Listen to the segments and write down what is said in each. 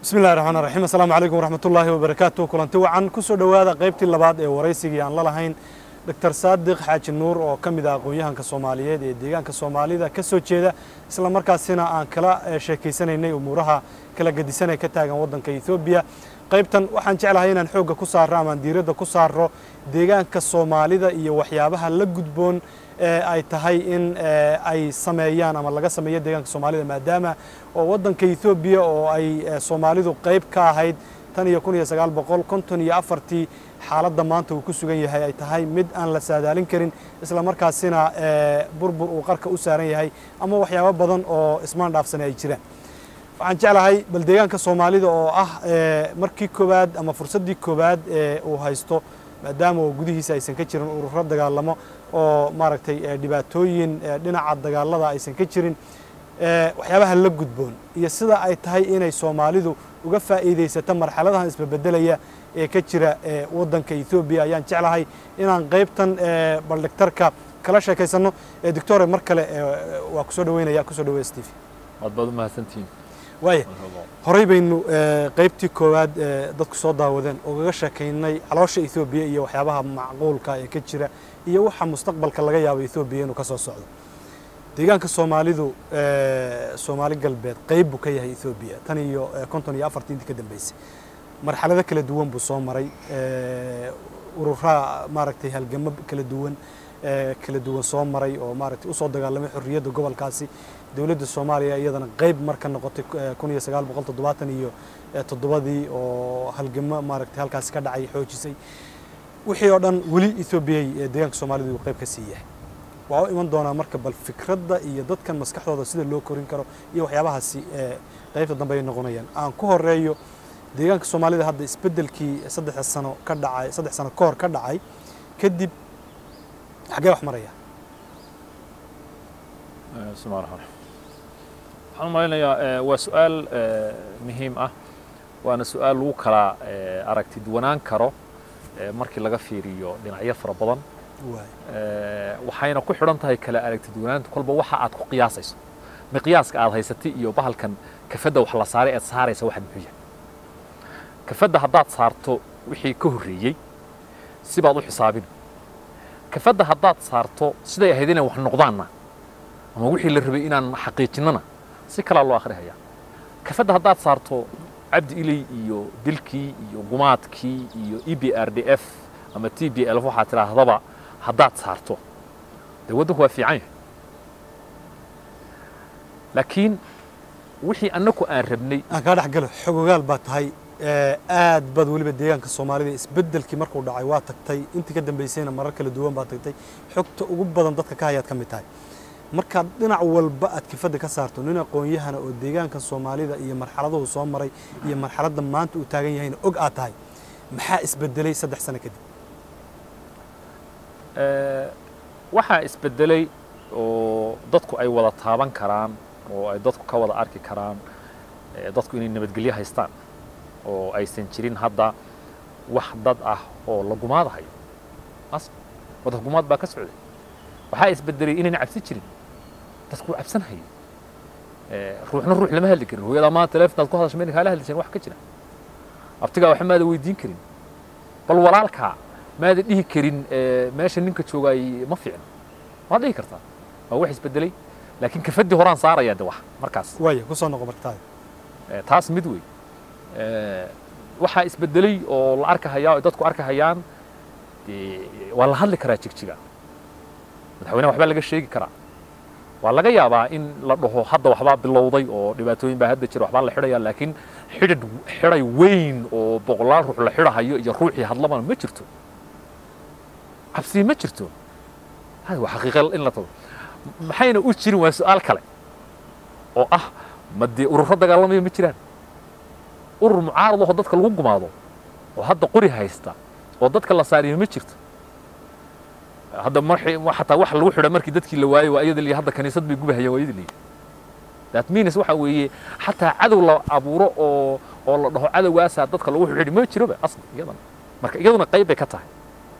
bismi llahi raxmaan raxiim assalaamu calaykum waraxmatullaahi wabarakaatu kulanti wacan ku soo dhowaada qaybtii labaad ee waraysigii aan la lahayn doctor saadiq xaaji nuur oo ka mid ah aqoon-yahanka soomaaliyeed ee deegaanka soomaalida ka soo jeeda isla markaasina aan kala sheekaysanaynay umuuraha kala gedisanee ka taagan waddanka ethoobiya qaybtan waxaan jeclahay inaan xoogga ku saarro amaan diiradda ku saarro deegaanka soomaalida iyo waxyaabaha la gudboon ee ay tahay in ay sameeyaan ama laga sameeyo deegaanka soomaalida maadaama oo waddanka ethoobiya oo ay soomaalidu qayb ka ahayd tan iyo kun iyo sagaal boqol konton iyo afartii xaaladda maanta uu ku sugan yahay ay tahay mid aan la saadaalin karin isla markaasina burbur uu qarka u saaran yahay ama waxyaabo badan oo ismaan dhaafsane ay jiraan waxaan jeclahay bal deegaanka soomaalida oo ah markii koowaad ama fursaddii koowaad ee uu haysto maadaama oo gudihiisa aysan ka jirin ururo dagaalamo oo maaragtay dhibaatooyin dhinaca dagaalada aysan ka jirin waxyaabaha la gudboon iyo sida ay tahay inay soomaalidu uga faa'iidaysato marxaladahan isbabeddelaya ee ka jira waddanka ethoobiya ayaan jeclahay inaan qaybtan baldhigtarka kala sheekaysanno doctore mar kale waa kusoo dhaweynaya kusoo dhaweya steve waad baad u mahadsantihiin waaya horey baynu qaybtii koowaad dadku soo daawadeen ogaga sheekaynay caloosha ethoobiya iyo waxyaabaha macquulka ee ka jira iyo waxa mustaqbalka laga yaabo ethoobiya inuu ka soo socdo deegaanka soomaalidu soomaali galbeed qayb buu ka yahay ethoobiya tan iyo konton iyo afartii intii ka dambeysay marxalado kala duwan buu soo maray ururaha maaragtay halgamo kala duwan kala duwan soo maray oo maaragtay usoo dagaalamay xorriyadda gobolkaasi dowladda soomaaliya iyadana qayb marka noqotay kun iyo sagaal boqol toddobaatan iyo toddobadii oo halgamo maaragtay halkaasi ka dhacay xoojisay wixii oo dhan weli ethoobiya deegaanka soomaalida uu qayb ka sii yahay waa u iman doonaa marka bal fikradda iyo dadkan maskaxdooda sida loo korin karo iyo waxyaabahaasi qaybta dambe ay noqonayaan aan ku horeeyo deegaanka soomaalida hadda isbeddelkii saddex sano ka dhacay saddex sano ka hor ka dhacay kadib xaggee wax maraya bismillahi raxmaan waxaan u malaynayaa waa su-aal muhiim ah waana su-aal lagu kala aragti duwanaan karo markii laga fiiriyo dhinacyo fara badan waxayna ku xidhan tahay kala aragti duwanaanta kolba waxa aad ku qiyaasayso miqyaaska aad haysatay iyo bahalkan kafadda wax la saaray aad saaraysa waxaad muxuu yahay kafadda haddaad saarto wixii ka horreeyey sibaad u xisaabin kafadda haddaad saarto siday ahayd inay wax noqdaanna ama wixii la rabay inaan xaqiijinnana si kalaa loo akhrihayaa kafadda haddaad saarto cabdi iley iyo dilkii iyo gumaadkii iyo e b r d f ama t b l waxaad tidhaahdaba haddaad saarto dee waddanku waa fiican yahay laakiin wixii annaku aan rabnay aan kaa dhex galo xogogaal baa tahay aad baad weliba deegaanka soomaalida isbeddelkii markuu dhacay waa tagtay intii ka dambaysayna marar kala duwan baad tagtay xogta ugu badan dadka ka hayaad ka mid tahay markaad dhinac walba aad kifadda ka saarto nin aqoon-yahana oo deegaanka soomaalida iyo marxaladuhu soo maray iyo marxaladda maanta uu taagan yahayna og aad tahay maxaa isbedelay saddex sano kadib waxaa isbedelay oo dadku ay wada taaban karaan oo ay dadku ka wada arki karaan dadku inay nabadgelyo haystaan oo aysan jirin hadda wax dad ah oo la gumaadahayo as waddanka gumaad baa ka socday waxaa isbedelay inayna cabsi jirin dadku cabsanhayo ruuxna ruux lama hadli karin hooyadaa maanta teleefonaad ku hadasha mayna kaala hadli jirin wax ka jira abtigaa waxba maada weydiin karin bal walaalkaa maada dhihi karin meesha ninka joogaay ma fiicno waad dhihi kartaa waa wax isbedelay laakiin kafaddii horaan saarayaa de wax markaas waaya ku soo noqo martaada taas mid wey waxaa isbedelay oo la arkahayaa oo dadku arkahayaan waa la hadli karaa jigjiga madaxweynaha waxbaa laga sheegi karaa waa laga yaabaa in la dhaho hadda waxbaa bilowday oo dhibaatooyin baa hadda jira waxbaa la xidhaya laakiin xidhid xidhay weyn oo boqolaal ruux la xidhahayo iyo ruuxii hadlabana ma jirto cabsi ma jirto waa xaqiiqa in la tago maxayna u jirin waa su-aal kale oo ah ma dee ururo dagaalamaya ma jiraan urur mucaarad oo dadka lagu gumaado oo hadda qori haysta oo dadka la saariyo ma jirto hadda xataa wax lagu xidha markii dadkii la waayey waa iyada liya hadda kaniisad bay gubahayaan waa iyada liya that means waxa weeye xataa cadow la abuuro oo oo la dhaho cadowgaasaa dadka lagu xidhi ma jiroba asli iyadana marka iyaduna qayb bay ka tahay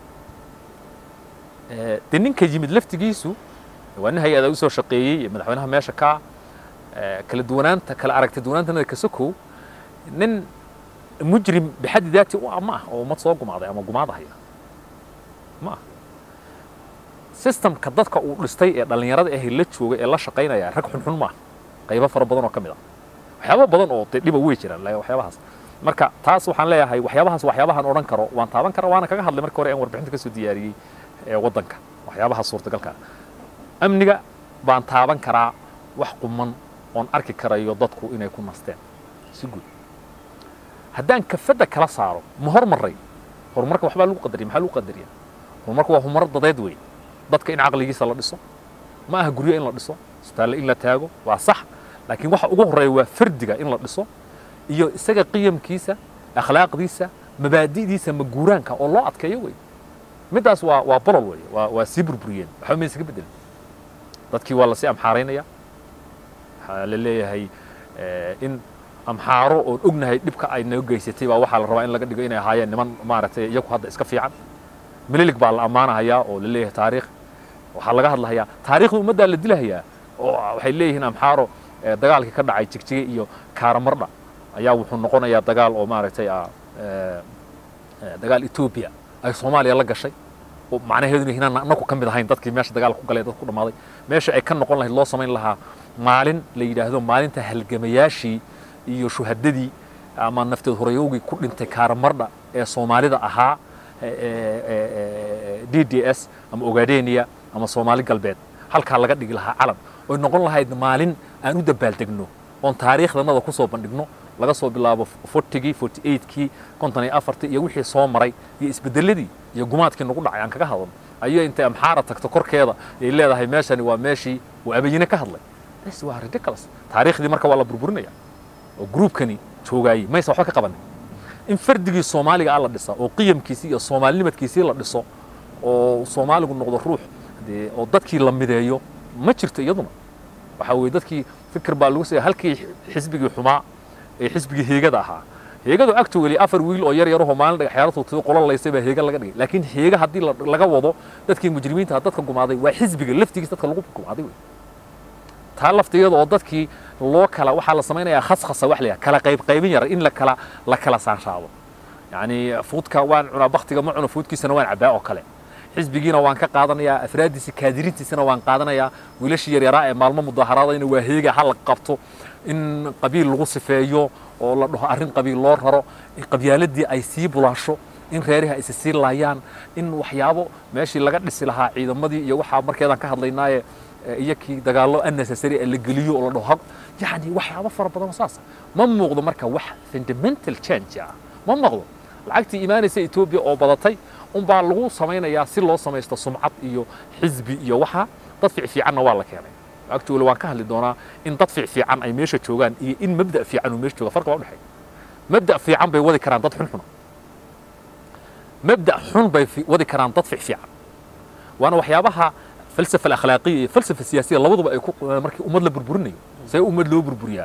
dee ninka yimid laftigiisu waa nin hay-ada usoo shaqeeyey madaxweynaha meesha ka kala duwanaanta kala aragti duwanaantana ka sokow nin mujrim bixaddi daati u ah ma ah oo ummad soo gumaaday ama gumaadahaya ma ah systemka dadka uu dhistay ee dhallinyarada ahi la jooga ee la shaqaynaya rag xunxun ma ah qaybo fara badan oo ka mid ah waxyaabo badan oo dee dhiba wey jiraan la- waxyaabahaas marka taas waxaan leeyahay waxyaabahaas waxyaabahan odhan karo waan taaban kara waana kaga hadlay markii hore aan warbixinta kasoo diyaariyey ee waddanka waxyaabaha suurtagalka ah amniga baan taaban karaa wax quman oon arki karayo dadku inay ku nasteen si guud haddaan kafadda kala saaro ma hormaray horumarka waxbaa lagu qadariya maxaa lagu qadariya horumarka waa horumar dadeed wey dadka in caqligiisa la dhiso ma aha guryo in la dhiso isbitaalle in la taago waa sax laakiin waxa ugu horreeya waa fardiga in la dhiso iyo isaga qiyamkiisa akhlaaqdiisa mabaadi'diisa maguuraanka oo loo adkeeyo wey middaas waa waa bolol wey waa waa sii burburiyeen waxba maysa ka bedelin dadkii waa lasii amxaaraynaya waxaa la leeyahay eh, in amxaaro oon ognahay dhibka ay naga geysatay baa waxaa la rabaa in laga dhigo inay ahaayeen niman maaragtay iyagu hadda iska fiican mililig baa la ammaanahayaa oo la leeyahay taariikh waxaa laga hadlahayaa taariikhda ummaddaa la dilahayaa oo waxay leeyihiin amxaaro eh, dagaalkii ka dhacay jigjige iyo kaaramardha ayaa wuxuu noqonayaa dagaal oo maaragtay ah eh, eh, dagaal etoobiya ay soomaaliya la gashay oo macnaheedu inaan anaku ka mid ahayn dadkii meesha dagaalka ku galay dad ku dhammaaday meesha ay ka noqon lahayd loo samayn lahaa maalin la yidhaahdo maalinta halgamayaashii iyo shuhadadii ama nafteed horeyowgii ku dhintay kaaramardha ee soomaalida ahaa d d s ama ogaadenia ama soomaali galbeed halkaa laga dhigi lahaa calan oy noqon lahayd maalin aan u dabaaldegno oon taariikhdanada ku soo bandhigno laga soo bilaabo fortigii forty eigtkii konton iyo afartii iyo wixii soo maray iyo isbedeladii iyo gumaadkii nagu dhacay aan kaga hadalno ayay intay amxaara tagto korkeeda ay leedahay meeshani waa meeshii uu abayine ka hadlay this waa ridiculous taariikhdii marka waa la burburinaya oo gruubkani joogaayey maysa waxba ka qabanin in fardigii soomaaliga ah la dhisa oo qiyamkiisii iyo soomaalinimadkiisii la dhiso oo soomaaligu noqdo ruux dee oo dadkii la mideeyo ma jirto iyaduna waxaa weeye dadkii fikir baa lagu siya halkii xisbigii xumaa ee xisbigii heegada ahaa heegadu actually afar wiil oo yar yarahoo maalin dhagaxyaaro tuutiyo qolan laysay baa heega laga dhigay laakiin heega haddii la- laga wado dadkii mujrimiinta ah dadka gumaaday waa xisbiga laftigiis dadka lagu gumaaday wey taa laftigeeda oo dadkii loo kala waxaa la samaynayaa khaskhasa wax la yidhaha kala qayb qaybin yar in la kala la kala saanshaabo yacni fuudka waan cunaa baktiga ma cuno fuudkiisana waan cabbaa oo kale xisbigiina waan ka qaadanayaa afraaddiisi kaadirintiisana waan qaadanayaa wiilashii yaryaraa ee maalmo mudaaharaadayna waa heega ha la qabto in qabiil lagu sifeeyo oo la dhaho arrin qabiil loo raro in qabyaaladii ay sii bulaasho in reerihi ay sii laayaan in waxyaabo meeshii laga dhisi lahaa ciidamadii iyo waxaa markeedaan ka hadlaynaaye eh, iyakii dagaallo unnecessary ee la geliyo oo la dhaho hab yacni waxyaabo fara badan oo saasa ma muuqdo marka wax fundamental change ah ma muuqdo lacagtii imaanaysa etoobiya oo badatay unbaa lagu samaynayaa si loo samaysto sumcad iyo xisbi iyo waxa dad fiic fiicanna waa la keenay actually waan ka hadli doonaa in dad fiic fiican ay meesha joogaan iyo in mabda fiican uu meesha jooga farqa waa udhexeeya mabda fiican bay wadi karaan dad xun xuna mabda xun bay fi- wadi karaan dad fiic fiican waana waxyaabaha falsafa alakhlaaqiya iyo falsafa siyaasiya labaduba ay ku markii ummad la burburinayo see ummad loo burburiyaa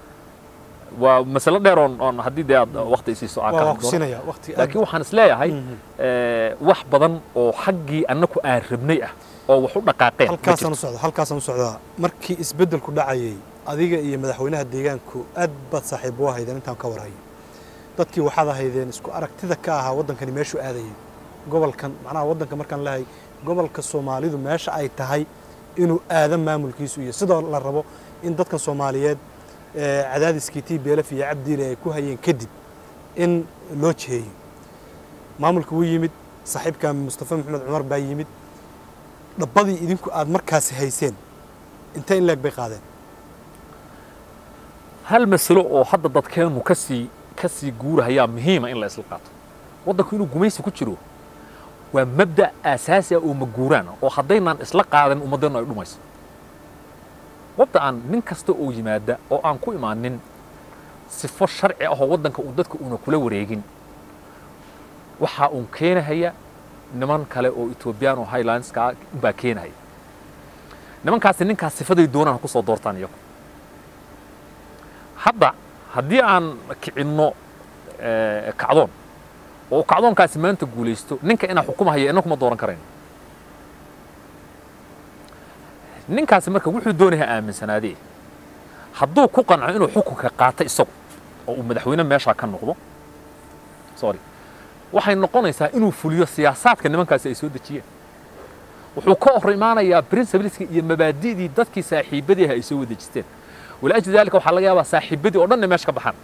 waa masalo dheer oon oon haddii dee aad waqti isiiso aan ka waa hadli ku doono siinaya waqti aad laakiin waxaan is leeyahay Mhm. eh, wax badan oo xaggii annaku aan rabnay ah oo wax u dhaqaaqeen ma halkaasaan jirto. u socda halkaasaan u socdaa markii isbeddelku dhacayay adiga iyo madaxweynaha deegaanku aad baad saaxiib u ahaydeen intaan ka warhayo dadkii waxaad ahaydeen isku aragtida ka ahaa waddankani meeshuu aadayay gobolkan macnaha waddanka markaan lehay gobolka soomaalidu meesha ay tahay inuu aado maamulkiisu iyo sidoo la rabo in dadkan soomaaliyeed ee cadaadiskii t b lf iyo cabdiile ay ku hayeen kadib in loo jiheeyo maamulka wuu yimid saaxiibka mustafa maxamed cumar baa yimid dhabbadii idinku aad markaasi hayseen intee in leeg bay qaadeen hal masalo oo hadda dadkeenu ka sii ka sii guurahayaa muhiima in la isla qaato waddanku inuu gumaysi ku jiro waa mabda aasaasi ah oo maguuraan ah oo haddaynaan isla qaadan ummaddeenu ay dhumayso wabda aan nin kasta oo yimaada oo aan ku imaanin sifo sharci ah oo waddanka uu dadka uuna kula wareegin waxaa uun keenahaya niman kale oo etoobiyaan oo highlandska ah baa keenahaya nimankaasi ninkaas sifaday doonaan ha ku soo doortaan iyagu hadda haddii aan kicinno eh, kacdoon oo kacdoonkaasi maanta guulaysto ninka inaa xukumahaya inna kuma dooran karayno ninkaasi marka wuxuu doonayaa aaminsanaadee hadduu ku qanco inuu xukunka qaato isagu oo uu madaxweyne meeshaa ka noqdo sorry waxay noqonaysaa inuu fuliyo siyaasaadka nimankaasi ay soo dejiyeen wuxuu ka hor imaanayaa principleska iyo mabaadi'dii dadkii saaxiibadii ah ay soo wadejisteen walaajli dalika waxaa laga yaabaa saaxiibadii oo dhan inay meesha ka baxaan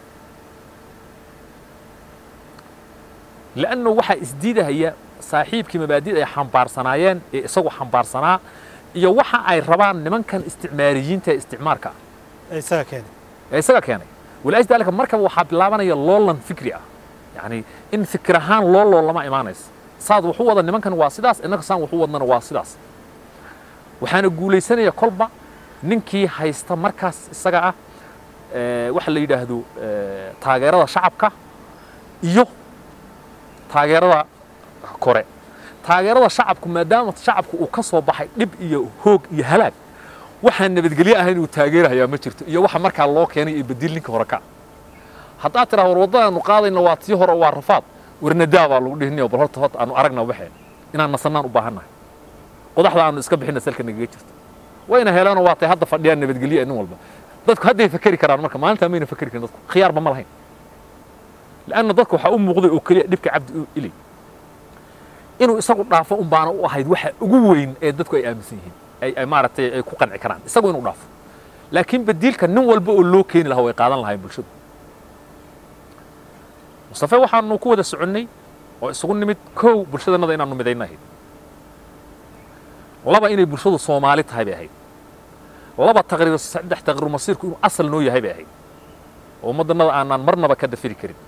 lanno waxaa isdiidahaya saaxiibkii mabaadida ay xambaarsanaayeen ee isagu xambaarsanaa iyo waxa ay rabaan nimankan isticmaariyiinta ee isticmaarka ah ee isaga keenay ee isaga keenay walaajli dalika markaba waxaa bilaabanaya loolan fikri ah yani in fikir ahaan loo loolama imaanaysa saad wuxu wada nimankan waa sidaas innaka saan wuxu wadnana waa sidaas waxaana guulaysanaya kolba ninkii haysta markaas isaga ah waxa la yidhaahdo taageerada shacabka iyo taageerada kore taageerada shacabku maadaama shacabku uu ka soo baxay dhib iyo hoog iyo halaag waxaan nabadgelyo ahayn uu taageerahayaa ma jirto iyo waxa markaa loo keenay ee bedil ninka hore ka haddaad tidhaha war waddadaanu qaadayna waa tii hore waa rafaad warnadaa baa lagu dhihinayo bal horta horta aanu aragna waxeen inaan nasannaan u baahannahay qodaxda aanu iska bixinna salka nagaga jirto wayna heleeno waa tay hadda fadhiyaan nabadgelyo nin walba dadku hadday fakeri karaan marka maalintaa mayna fakeri karin dadku khiyaarba ma lahayn lanna dadku waxaa u muuqday oo keliya dhibka cabdi ilay inuu isagu dhaafo un baana u ahayd waxa ugu weyn ee dadku ay aaminsan yihiin ay ay maaragtay ay ku qanci karaan isagu inuu dhaafo laakiin badiilka nin walba oo loo keeni lahaa way qaadan lahayn bulshadu mustafe waxaanu ku wada soconnay oo isugu nimid kow bulshadannada inaanu midayna ahayd laba inay bulshadu soomaali tahay bay ahayd laba taqriir saddex taqriir masiirku inuu asal noo yahay bay ahayd oo ummaddannada aanaan marnaba ka dafiri karin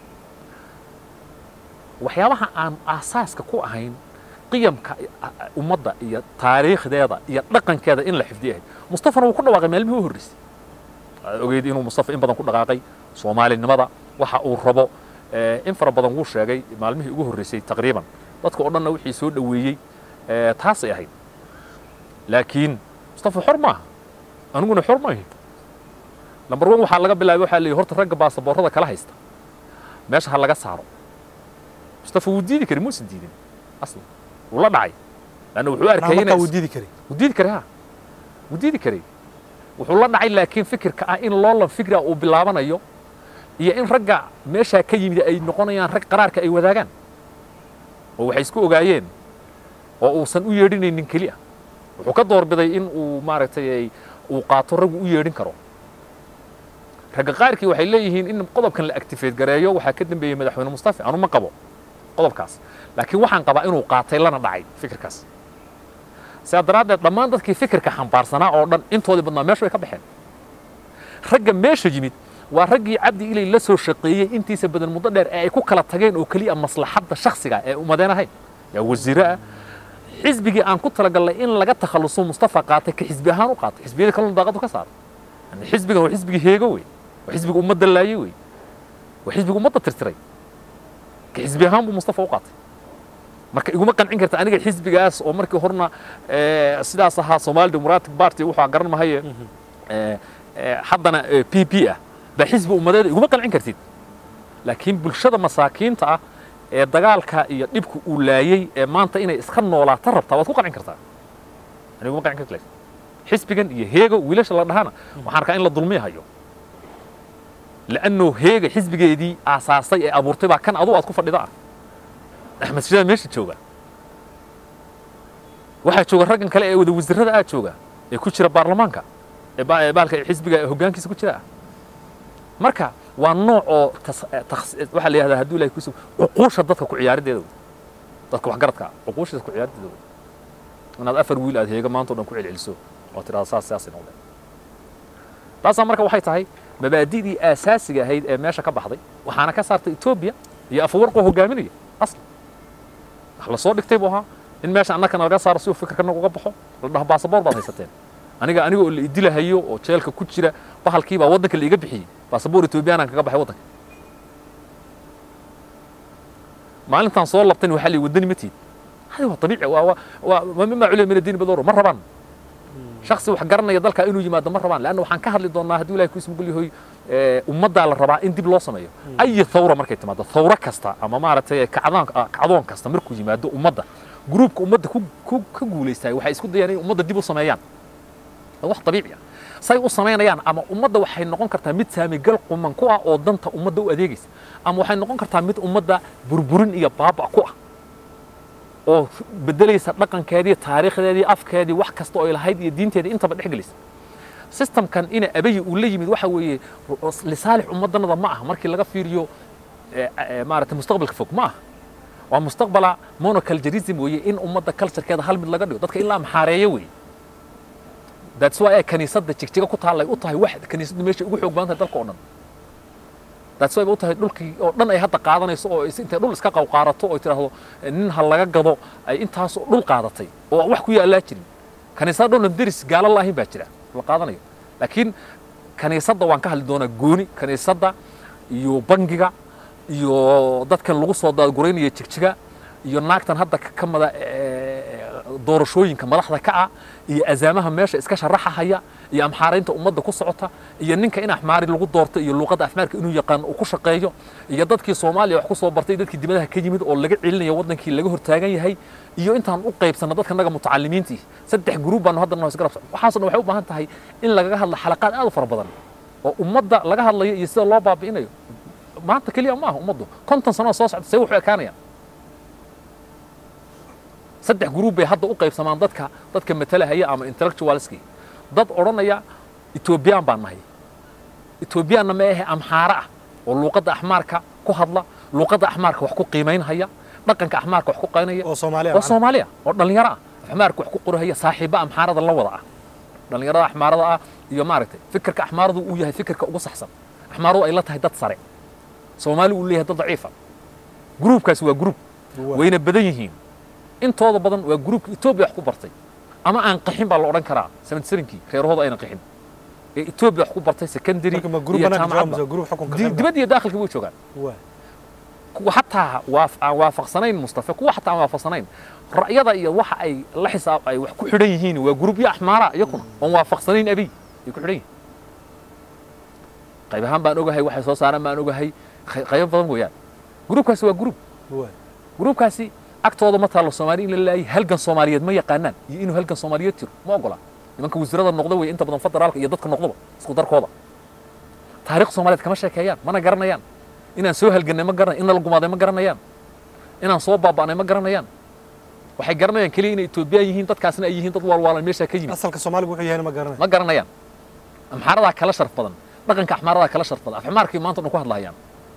waxyaabaha aan aasaaska ku ahayn qiyamka ummadda iyo taariikhdeeda iyo dhaqankeeda in la xifdiyo ahayd mustafana wuu ku dhawaaqay maalmihii u horreysay waxaad ogeyd inuu mustafa in badan ku dhaqaaqay soomaalinimada waxa uu rabo in fara badan wuu sheegay maalmihii ugu horreysay taqriiban dadka oo dhanna wixii soo dhoweeyey taasay ahayd laakiin mustafa xor maaha aniguna xor maahi lambar one waxaa laga bilaabay waxaa leeyahy horta ragga baasaboorrada kala haysta meesha ha laga saaro mustafa wuu diidi kari muusan diidin aslan wuu la dhacay lanna wuxuu arkay markaa wuu diidi karay wuu diidi karay ha wuu diidi karay wuxuu la dhacay laakiin fikirka ah in loolan fikra uu bilaabanayo iyo in ragga meeshaa ka yimid ay noqonayaan rag qaraarka ay wadaagaan oo waxay isku ogaayeen oo uusan u yeedhinaynin keli ah wuxuu ka doorbiday in uu maaragtay uu qaato raggu u yeedhin karo ragga qaarkii waxay leeyihiin in qodobkan la actifeed gareeyo waxaa ka dambeeyey madaxweyne mustafa anu ma qabo qodobkaas laakiin waxaan qabaa inuu qaatay lana dhacay fikirkaas sidaa daraaddeed dhammaan dadkii fikirka xambaarsanaa oo dhan intoodii badnaa meesha way ka baxeen ragga meesha yimid waa raggii cabdi ilay la soo shaqeeyey intiisa badan muddo dheer ee ay ku kala tageen oo keliya maslaxadda shakhsiga ee umadeen ahayn yaa wasiire ah xisbigii aan ku talagalnay in laga takhalluso mustafa qaatay ka xisbi ahaan u qaatay xisbiyada kalena daaqadu ka saaro yani xisbigan waa xisbigii heego wey waa xisbiga ummadda laayey wey waa xisbiga ummadda tirtiray ka xisbi ahaan buu mustafa u qaatay marka iguma qancin karta aniga xisbigaas oo markii horna sidaas ahaa somali democratic party wuxuu garan mahaye haddana p p ah baa xisbi ummadeeda iguma qancin kartid laakiin bulshada masaakiinta ah ee dagaalka iyo dhibka uu laayey ee maanta inay iska noolaata rabtaa waad ku qancin kartaa ani iguma qancin karta xisbigan iyo heego wiilasha la dhahana waxaan arkaa in la dulmi hayo لأنه هيجا حزب دي أساسي أبو رتبة كان أضوء أتكون فرداء أحمد شجاع ماشي تشوجا واحد تشوجا رجل كلا وذا وزير هذا تشوجا يكون شرب برلمانكا بالك حزب هجان كيس كتير مركا والنوع أو تخ تخ واحد اللي هذا هدول يكوسو عقوش ضدك كعيار ديدو ضدك وحجرتك عقوش ضدك كعيار ديدو أنا أفر ويل هذا هيجا ما أنتو نكوع العلسو وترى أساس سياسي نوضع تاسا مركا waxay tahay mabaadidii asaasiga ahayd ee meesha ka baxday waxaana ka saartay etoobiya iyo afwarqoo hogaaminaya aslan wax la soo dhigtay buu ahaa in meesha annakana laga saaro si uu fikirkana uga baxo la dhaho baasaboor baad haysateen aniga aniga oo la idilahayo oo jeelka ku jira bahalkii baa waddanka la iga bixiyey baasaboor etoobiyaanan kaga baxay waddanka maalintaan soo labtan waxaa lii wadani ma tiid hadi waa abiici waa waa mima culiya min addiini badoro ma rabaan shaksi wax garanaya dalka inuu yimaado ma rabaan leanna waxaan ka hadli doonaa hadduu ilahay kuisma gulyahoy ummaddaa la rabaa in dib loo sameeyo ayi thawra markay timaado thawro kasta ama maaragtay kacdoon kacdoon kasta markuu yimaado ummadda gruubka ummadda ku ku ka guulaystaay waxay isku dayaan inay ummadda dib u sameeyaan waa wax dabiici ah say u samaynayaan ama ummadda waxay noqon kartaa mid saamigal quman ku ah oo danta ummadda u adeegaysa ama waxay noqon kartaa mid ummadda burburin iyo baaba ku ah oo bedelaysa dhaqankeedii taariikhdeedii afkeedii wax kasta oo ay lahayd iyo diinteedii intaba dhex gelaysa systemkan ina abayi uu la yimid waxa weeye lisaalix ummaddanada ma aha markii laga fiiriyo maaragtay mustaqbalka fog ma aha waa mustaqbala monoculturism weeye in ummadda culturekeeda hal mid laga dhigo dadka in la amxaareeyo weeye that's why ay kaniisadda jigjiga ku taallay u tahay wax kaniisaddu meesha ugu xoog badan tahay dalka oo dhan that's why ba u tahay dhulkii oo dhan ay hadda qaadanayso oo intay dhul iska qawqaarato oo tiraahdo nin ha laga gado ay intaas dhul qaadatay oo wax ku yaallaa jirin kaniisada dhowna deris gaalo laahin baa jira la qaadanayo laakiin kaniisadda waan ka hadli doonaa gooni kaniisadda iyo bangiga iyo dadkan lagu soo daadguraynaya jigjiga iyo naagtan hadda ka mada doorashooyinka madaxda ka ah iyo azaamaha meesha iska sharaxahaya iyo amxaaraynta ummadda ku socota iyo ninka in axmaari lagu doorto iyo luuqadda afmaarka inuu yaqaan uu ku shaqeeyo iyo dadkii soomaaliya wax ku soo bartay dadkii dibadaha ka yimid oo laga celinayo waddankii laga hortaagan yahay iyo intaan u qaybsanno dadka naga mutacalimiintii saddex gruub baanu hadda noo isgarabsan waxaasoo dhan waxay u baahan tahay in lagaga hadlo xalaqaad aad u fara badan oo ummadda laga hadlayo iyo sida loo baabi'inayo maanta keliya ma aha ummaddu konton sano soo socda see wuxuu ekaanayaan saddex gruub bay hadda u qaybsamaan dadka dadka matalahaya ama intellectualski dad odhanaya etoobiyaan baan nahay etoobiyaanna ma ahe amxaare ah oo luuqadda axmaarka ku hadla luuqadda axmaarka wax ku qiimaynhaya dhaqanka axmaarka wax ku qaynaya oo Soomaaliya oo soomaaliya oo dhallinyaro ah axmaarka wax ku qorahaya saaxiiba amxaarada la wada ah dhallinyarada axmaarada ah iyo maaragtay fikirka axmaaradu uu yahay fikirka ugu saxsan axmaaradu ay la tahay dad sare soomaali uu leeyahay dad daciifa gruubkaasi waa gruub wayna badan yihiin intooda badan waa gruubka etoobiya wax ku bartay ama aan qixin baa la odhan karaa seventy-sevenkii reerahooda ayna qixin ee etoobiya wax ku bartay secondary marka ma gruub iyo banaanka jooga jaamacadba mise gruub xukunka Di- qayb dibadda iyo daakhilka way joogaan waa kuwa xataa waaf- aan waafaqsanayn mustafa kuwa xataa aan waafaqsanayn ra'yada iyo waxa ay la xisaab ay wax ku xidhan yihiin waa gruubyo axmaara iyakuna oon waafaqsanayn abiy ay ku xidhan yihiin qayb ahaan baan ogahay waxay soo saaraan baan ogahay qey- qaybo badan weeyaan gruubkaasi waa gruub waa gruubkaasi agtooda ma taalo soomaali in la laayay halgan soomaaliyeed ma yaqaanaan iyo inuu halgan soomaaliyeed jiro ma ogola nimanka wasiirada noqda wey inta badan federaalka iyo dadka noqdaba isku darkooda taariikh soomaaliyeed kama sheekeeyaan mana garanayaan inaan soo halgannay ma garanay in la gumaaday ma garanayaan inaan soo baaba'nay ma garanayaan waxay garanayaan keliya inay etoobiyaan yihiin dadkaasna ay yihiin dad waalwaalan meeshaa ka yimid asalka Soomaaliga wuxuu yahay ma garanay ma garanayaan amxaaradaa kala sharaf badan dhaqanka axmaaradaa kala sharaf badan afxmaarkii maanta dhan ku hadlaayaan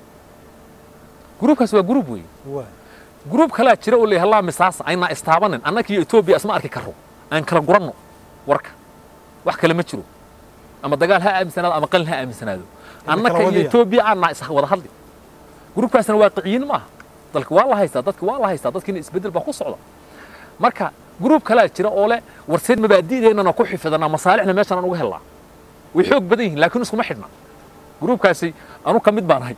gruubkaasi waa gruub weeye waa gruub kalaa jira oo leeyahay laa misaasa aynaa istaabanin annaka iyo etoobiya isma arki karro aan kala guranno warka wax kale ma jiro ama dagaal ha aaminsanaado ama qalin ha aaminsanaado annaka iyo wadiya. etoobiya aanaa is wada hadli gruubkaasna waaqiciyiin maaha dalka waa la haystaa dadka waa la haystaa dadkiina isbeddel baa ku socda marka gruub kalaa jira oo leh warseed mabaadi'deennana ku xifidana masaalixna meeshaan aan uga helnaa way xoog badan yihiin laakiin iskuma xidhna gruubkaasi anu ka mid baan ahay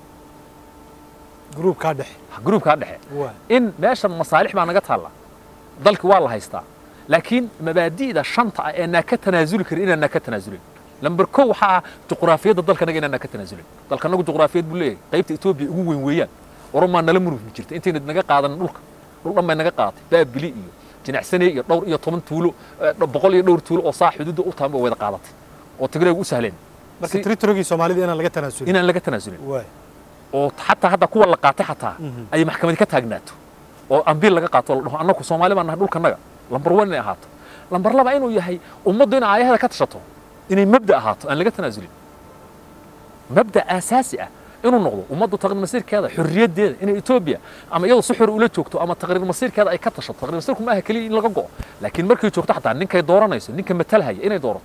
gruubka dhexe gruubkaa dhexe waa in meeshan masaalix baa naga taalla dalki waa la haystaa laakiin mabaadi'da shanta ah ee naa ka tanaasuli karin inaan naa ka tanaasulin lamber kow waxaa ah juqraafiyadda dalkanaga inaan naa ka tanaasulin dalkanagu juqraafiyad buu leeyahay qaybta etoobiya ugu weyn weeyaan oromaa nala murmi jirta intayna naga qaadanin dhulka dhul dhan bay naga qaadatay baabili iyo jinacsane iyo dhowr iyo toban tuulo eh, boqol iyo dhowr tuulo oo saa xuduudda u tahan bay wada qaadatay oo tigreeg u sahleen marka Si- territory Soomaalida inaan laga tanaasulin inaan laga tanaasulin waa oo xataa hadda kuwa la qaatay xataa Mhm. ay maxkamadi ka taagnaato oo ambiil laga qaato oo la dhaho annagu soomaali baan nahay dhulkanaga lambar one inay ahaato lambar laba inuu yahay ummaddu in aayaheeda ka tashato inay mabda ahaato aan laga tanaasulin mabda aasaasi ah inuu noqdo ummaddu taqriir masiirkeeda xorriyaddeeda inay etoobiya ama iyadoo si xor ula joogto ama taqriir masiirkeeda ay ka tashato taqriir masiirku ma aha keliya in laga go'o laakiin markay joogto xataa ninkay dooranayso ninka matalhaya inay doorato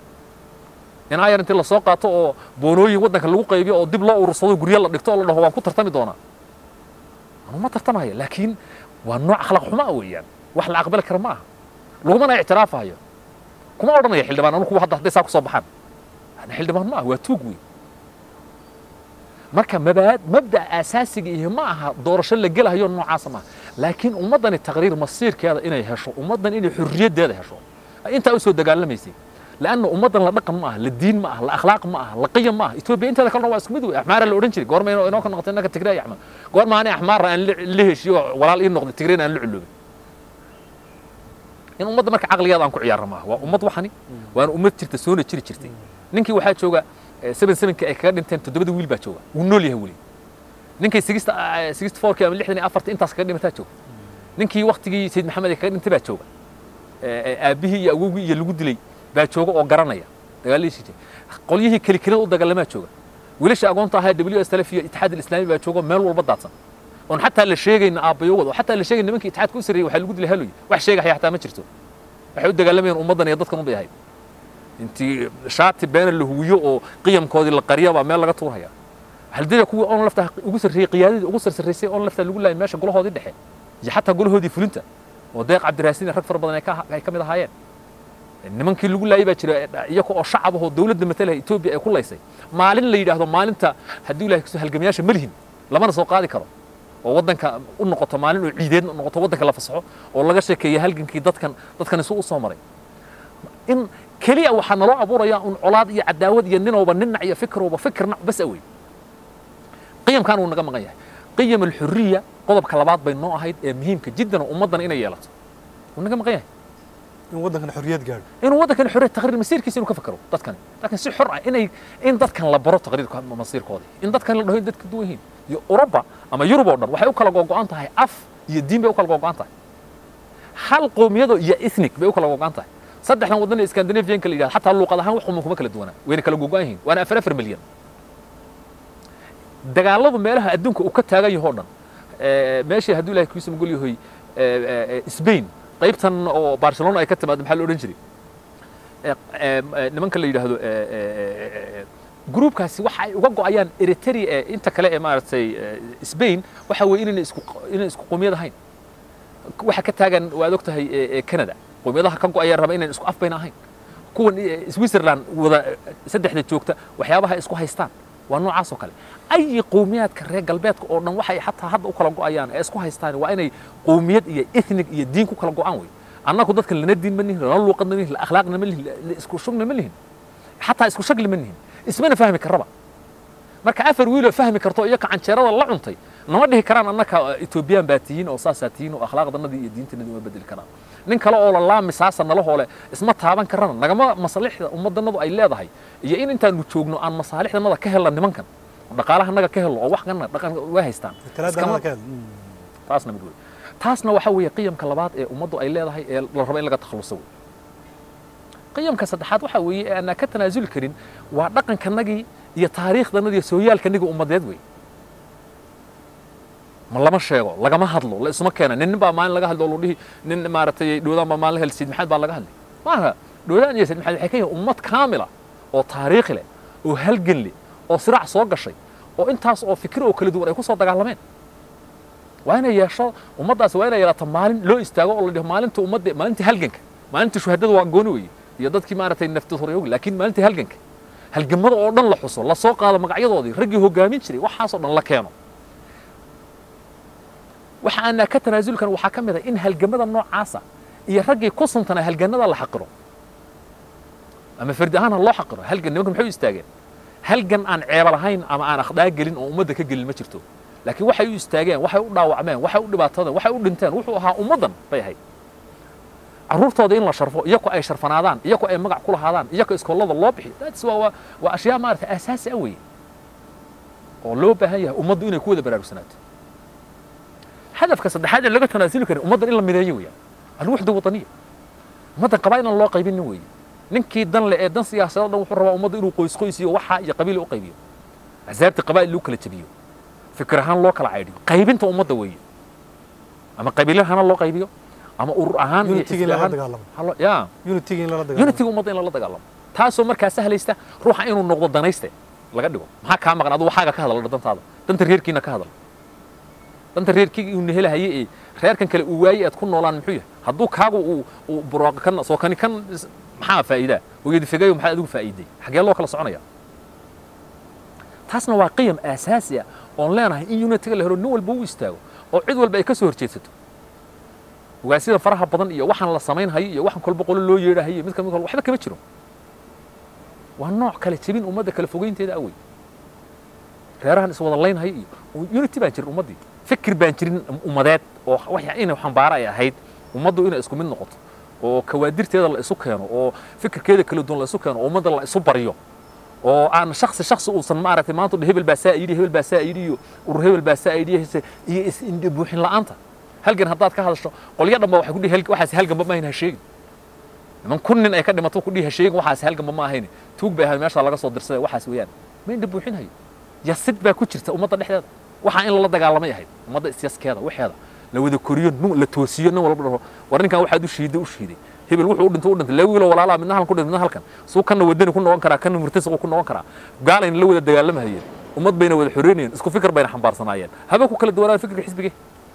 in ayar intii lasoo qaato oo boonooyin waddanka lagu qaybiyo oo dib loo urursado guryo la dhigto oo la dhaho waan ku tartami doonaa anu ma tartamaya laakiin waa nooc akhlaaq xumo ah weeyaan wax la aqbali kara ma aha lagumana ictiraafayo kuma odhanaya xildhibaan anu kuwa hadda hadday saa ku soo baxaan ana xildhibaan ma aha waa tuug wey marka mabaad mabda aasaasiga iyo ma aha doorasho la gelahayo noocaasa maaha laakiin ummaddani taqriir masiirkeeda inay hesho ummaddan inay xurriyaddeeda hesho ay intaa usoo dagaalamaysay لأنه ummaddan la dhaqan ma aha la diin ma aha la akhlaaq ma aha la qiyam ma aha etoobiya inteeda kalena waa isku mid wey axmaara la odhan jiray goorma inoo inoo ka noqotay innaka tigray axmed goorma ani axmaara aan la- la heshiyo walaal ii noqday tigrayna aan la culoobin in ummadda marka caqligeeda aan ku ciyaarno maaha waa ummad waxani waana ummad jirta soona jiri jirtay ninkii waxaa jooga seven sevenki ay kaga dhinteen toddobada wiil baa jooga wuu nool yahay weli ninkii sixty sixty fourki ama lixdan iyo afarta intaas kaga dhimataa jooga ninkii waktigii sayid maxamed ay kaga dhintay baa jooga aabbihii iyo awowgii iyo lagu dilay baa jooga oo garanaya dagaaladiisii jira qolyihii kelikelada u dagaalamaa jooga wiilasha agoonta ahaa w s lf iyo itixaad alislaami baa jooga meel walba daadsan oon xataa la sheegayna aabbayowad oo xataa la sheegay nimankii itixaadka u sarreeyey waxaa lagu dilay haloy wax sheegaya xataa ma jirto waxay u dagaalamayeen ummaddan iyo dadkan unbay ahayd intii shaati beena la huwiyo oo qiyamkoodii la qariya baa meel laga tuurhaya haldida kuwii oon lafta ugu sarreeyey qiyaadadii ugu sarsarraysay oon lafta lagu laayay meesha golahoodii dhexe iyo xataa golahoodii fulinta oo deeq cabdiraasiin rag fara badan ay ka mid ahaayeen nimankii lagu laayay baa jira iyaga oo shacab ahoo dawladda matalaya etoobiya ay ku laysay maalin la yidhaahdo maalinta haddii ilahay kasoo halgamayaasha ma lihin lamana soo qaadi karo oo waddanka u noqoto maalin oo ciideed noqoto waddanka la fasaxo oo laga sheekeeya halgankii dadkan dadkan isu u soo maray in keliya waxaa naloo abuuraya un colaad iyo cadaawad iyo ninowba ninac iyo fikirowba fikir nac bas awey qiyamkan wuu naga maqan yahay qiyam alxuriya qodobka labaad bay noo ahayd ee muhiimka jiddan ummaddan inay yeelato wuu naga maqan yahay in waddankan xorriyad gaadho inuu waddankan xorriyad taqriir masiirkiisa inuu ka fakaro dadkan laakiin si xor ah inay in dadkan la baro taqriirka masiirkooda in dadkan la dhaho in dadka duwan yihiin iyo Uruba ama Yurub oo dhan waxay u kala go'an tahay af iyo diin bay u kala go'an tahay hal qowmiyado iyo ethnic bay u kala go'an tahay saddexdan waddan ee Scandinavian kala yiraahdo xataa luqad ahaan wax kuma kala duwana wayna kala go'an yihiin waana afar afar milyan dagaaladu meelaha adduunka uu ka taagan yahay oo dhan meeshii hadduu ilaahay kiisa magol yahay Spain qaybtan oo Barcelona ay ka timaado maxaa la odhan jiray nimanka la yidhaahdo gruubkaasi waxa ay uga go'ayaan Eritrea inta kale ee maaragtay Spain waxa weeye inay isku inay isku qowmiyad ahayn waxa ka taagan waad ogtahay Canada qowmiyadaha ka go'aya raba inay isku afbayna ahayn kuwan Switzerland wada saddexda joogta waxyaabaha isku haystaan waa noocaas oo kale ay qowmiyaadka reer galbeedka oo dhan waxay xataa hadda u kala go'ayaan ee isku haystaan waa inay qowmiyad iyo ethnic iyo diin ku kala go'aan wey annagu dadkan lana diin ma nihin lana luuqadna ma nihin akhlaaqna ma lihin isku shugna ma lihin xataa isku shagli ma nihin ismana fahmi karaba marka afar wiiloo fahmi karto iyo kacanjeerada la cuntay nama dhihi karaan annaka etoobiyaan baa tihiin oo saasaa tihiin oo akhlaaqdanadii iyo diintanadii uma bedeli karaan nin kale oo la laamisaasa nala hoole isma taaban karana nagama masaalixda ummaddanadu ay leedahay iyo in intaanu joogno aan masaalixdanada ka helna nimankan dhaqaalahanaga ka helno oo wax kana dhaqan way haystaan taasna mid wey taasna waxa weeye qiyamka labaad ee ummaddu ay leedahay ee la rabo in laga takhaluso wey qiyamka saddexaad waxa weeye ee aanaa ka tanaasuli karin waa dhaqankanagii iyo taariikhdanadii iyo sooyaalkanagii ummadeed wey ma lama sheego lagama hadlo la isma keena nin baa maalin laga hadlo lu dhihi nin maaragtay dhowdaan baa maalin hel sayid maxamed baa laga hadlay maaha dhowdaan iyo sayid maxamed waxay ka yihiin ummad kaamila oo taariikhi leh oo halgan leh oo siraac soo gashay oo intaas oo fikir oo kala duwan ay ku soo dagaalameen waa inay yeesho ummaddaasi waa inay yeelaato maalin loo istaago oo la dhiho maalinta ummadda maalintii halganka maalintii shuhadada waa gooni weye iyo dadkii maaragtay naftooryogi laakiin maalintii halganka halgamada oo dhan la xuso la soo qaado magacyadoodii raggii hoggaamin jiray waxaasoo dhan la keeno waxa aanaa ka tanaasuli karin waxaa ka mid ah in halgamada noocaasa iyo raggii ku suntana halganada la xaqiro ama fardi ahaan ha loo xaqiro halgan nimanka maxay u istaageen halgan aan ceeba lahayn ama aan akhdaa gelin oo ummadda ka gelin ma jirto laakiin waxay u istaageen waxay u dhaawacmeen waxay u dhibaatadeen waxay u dhinteen wuxuu ahaa ummaddan bay ahayd carruurtooda in la sharfo iyako ay sharfanaadaan iyako ay magac ku lahaadaan iyako iskoolada loo bixiyo that's waa waa waa ashyaa maaragtay aasaasi ah weeye oo loo baahan yahay ummaddu inay ku wada baraarugsanaato hadafka saddexaad ee laga tanaasuli karin ummaddan in la mideeyo weeyaan alwuxda wadaniya ummaddan qabaa'il aan loo qaybinin weeye ninkii dan le ee dan siyaasadoo dhan wuxuu rabaa ummadda inuu qoys qoys iyo waxa iyo qabiil u qaybiyo axsaabta qabaa'il loo kala jabiyo fikir ahaan loo kala caydhiyo qaybinta ummadda weeye ama qabiilo ahaana loo qaybiyo ama urur ahaan iyo Unity-ga in xisbi lala ahaan dagaalamo. halo ya unitiga in lala dagaalamo unitiga ummadda in lala dagaalamo taasoo markaa sahlaysta ruuxa inuu noqdo danayste laga dhigo maxaa kaa maqan aduu waxaaga ka hadal dantaada danta reerkiina ka hadal danta reerkiga uu nehelahaye ee reerkan kale uu waayey aad ku noolaan muxuu yahay hadduu kaagu uu uu burooq kan soo kani kan is- maxaa faa'iidaa hooyadi figayo maxaa adigu faa'iiday xagee loo kala soconaya taasna waa qiyam aasaasi ah oon leenahay in unitiga la helo nin walba u istaago oo cid walba ay ka soo horjeedsato ogaasyada faraha badan iyo waxaan la samaynhayo iyo waxaan kolba qolo loo yeedhahayo mid ka mid waxba kama jiro waa nooc kale jebin ummadda kala fogeynteeda awey reerahan iswada laynhayo iyo unity baan jirin ummaddii fikir baan jirin ummadeed oo wax inay xambaara ay ahayd ummaddu inay isku mid noqoto oo kawaadirteeda la isu keeno oo fikirkeeda kala duwan la isu keeno oo ummadda la isu baryo oo aan shaksi shaksi uusan maaragtay maanta dhan hebel baa saa yidhi hebel baa saa yidhi iyo urur hebel baa saa yidhi iyo is indhe buuxin la'aanta halgan haddaad ka hadasho qolyo dhanba waxay ku dhihi waxaas halganba ma ahayn ha sheegin niman kun nin ay ka dhimato ku dhihi ha sheegin waxaas halganba ma ahayn tuug bay ahayd meesha laga soo dirsaday waxaas weeyaan ma indhe buuxin hayo yasid baa ku jirta ummadda dhexdeeda waxaa in lala dagaalamay ahayd ummadda isyaskeeda waxeeda la wada koriyo nin la toosiyo nin walba dhaho war ninkan waxaad u shiiday u shiiday hebel wuxuu u dhintay u dhintay laba wiiloo walaalaa midna halkan ku dhintay midna halkan suu kanna wadani ku noqon karaa kanna murtasiq ku noqon karaa gaalayna la wada dagaalamahayeen ummad bayna wada xoreynayeen isku fikir bayna xambaarsanaayeen habeen ku kala duwanaan fikirka xisbigee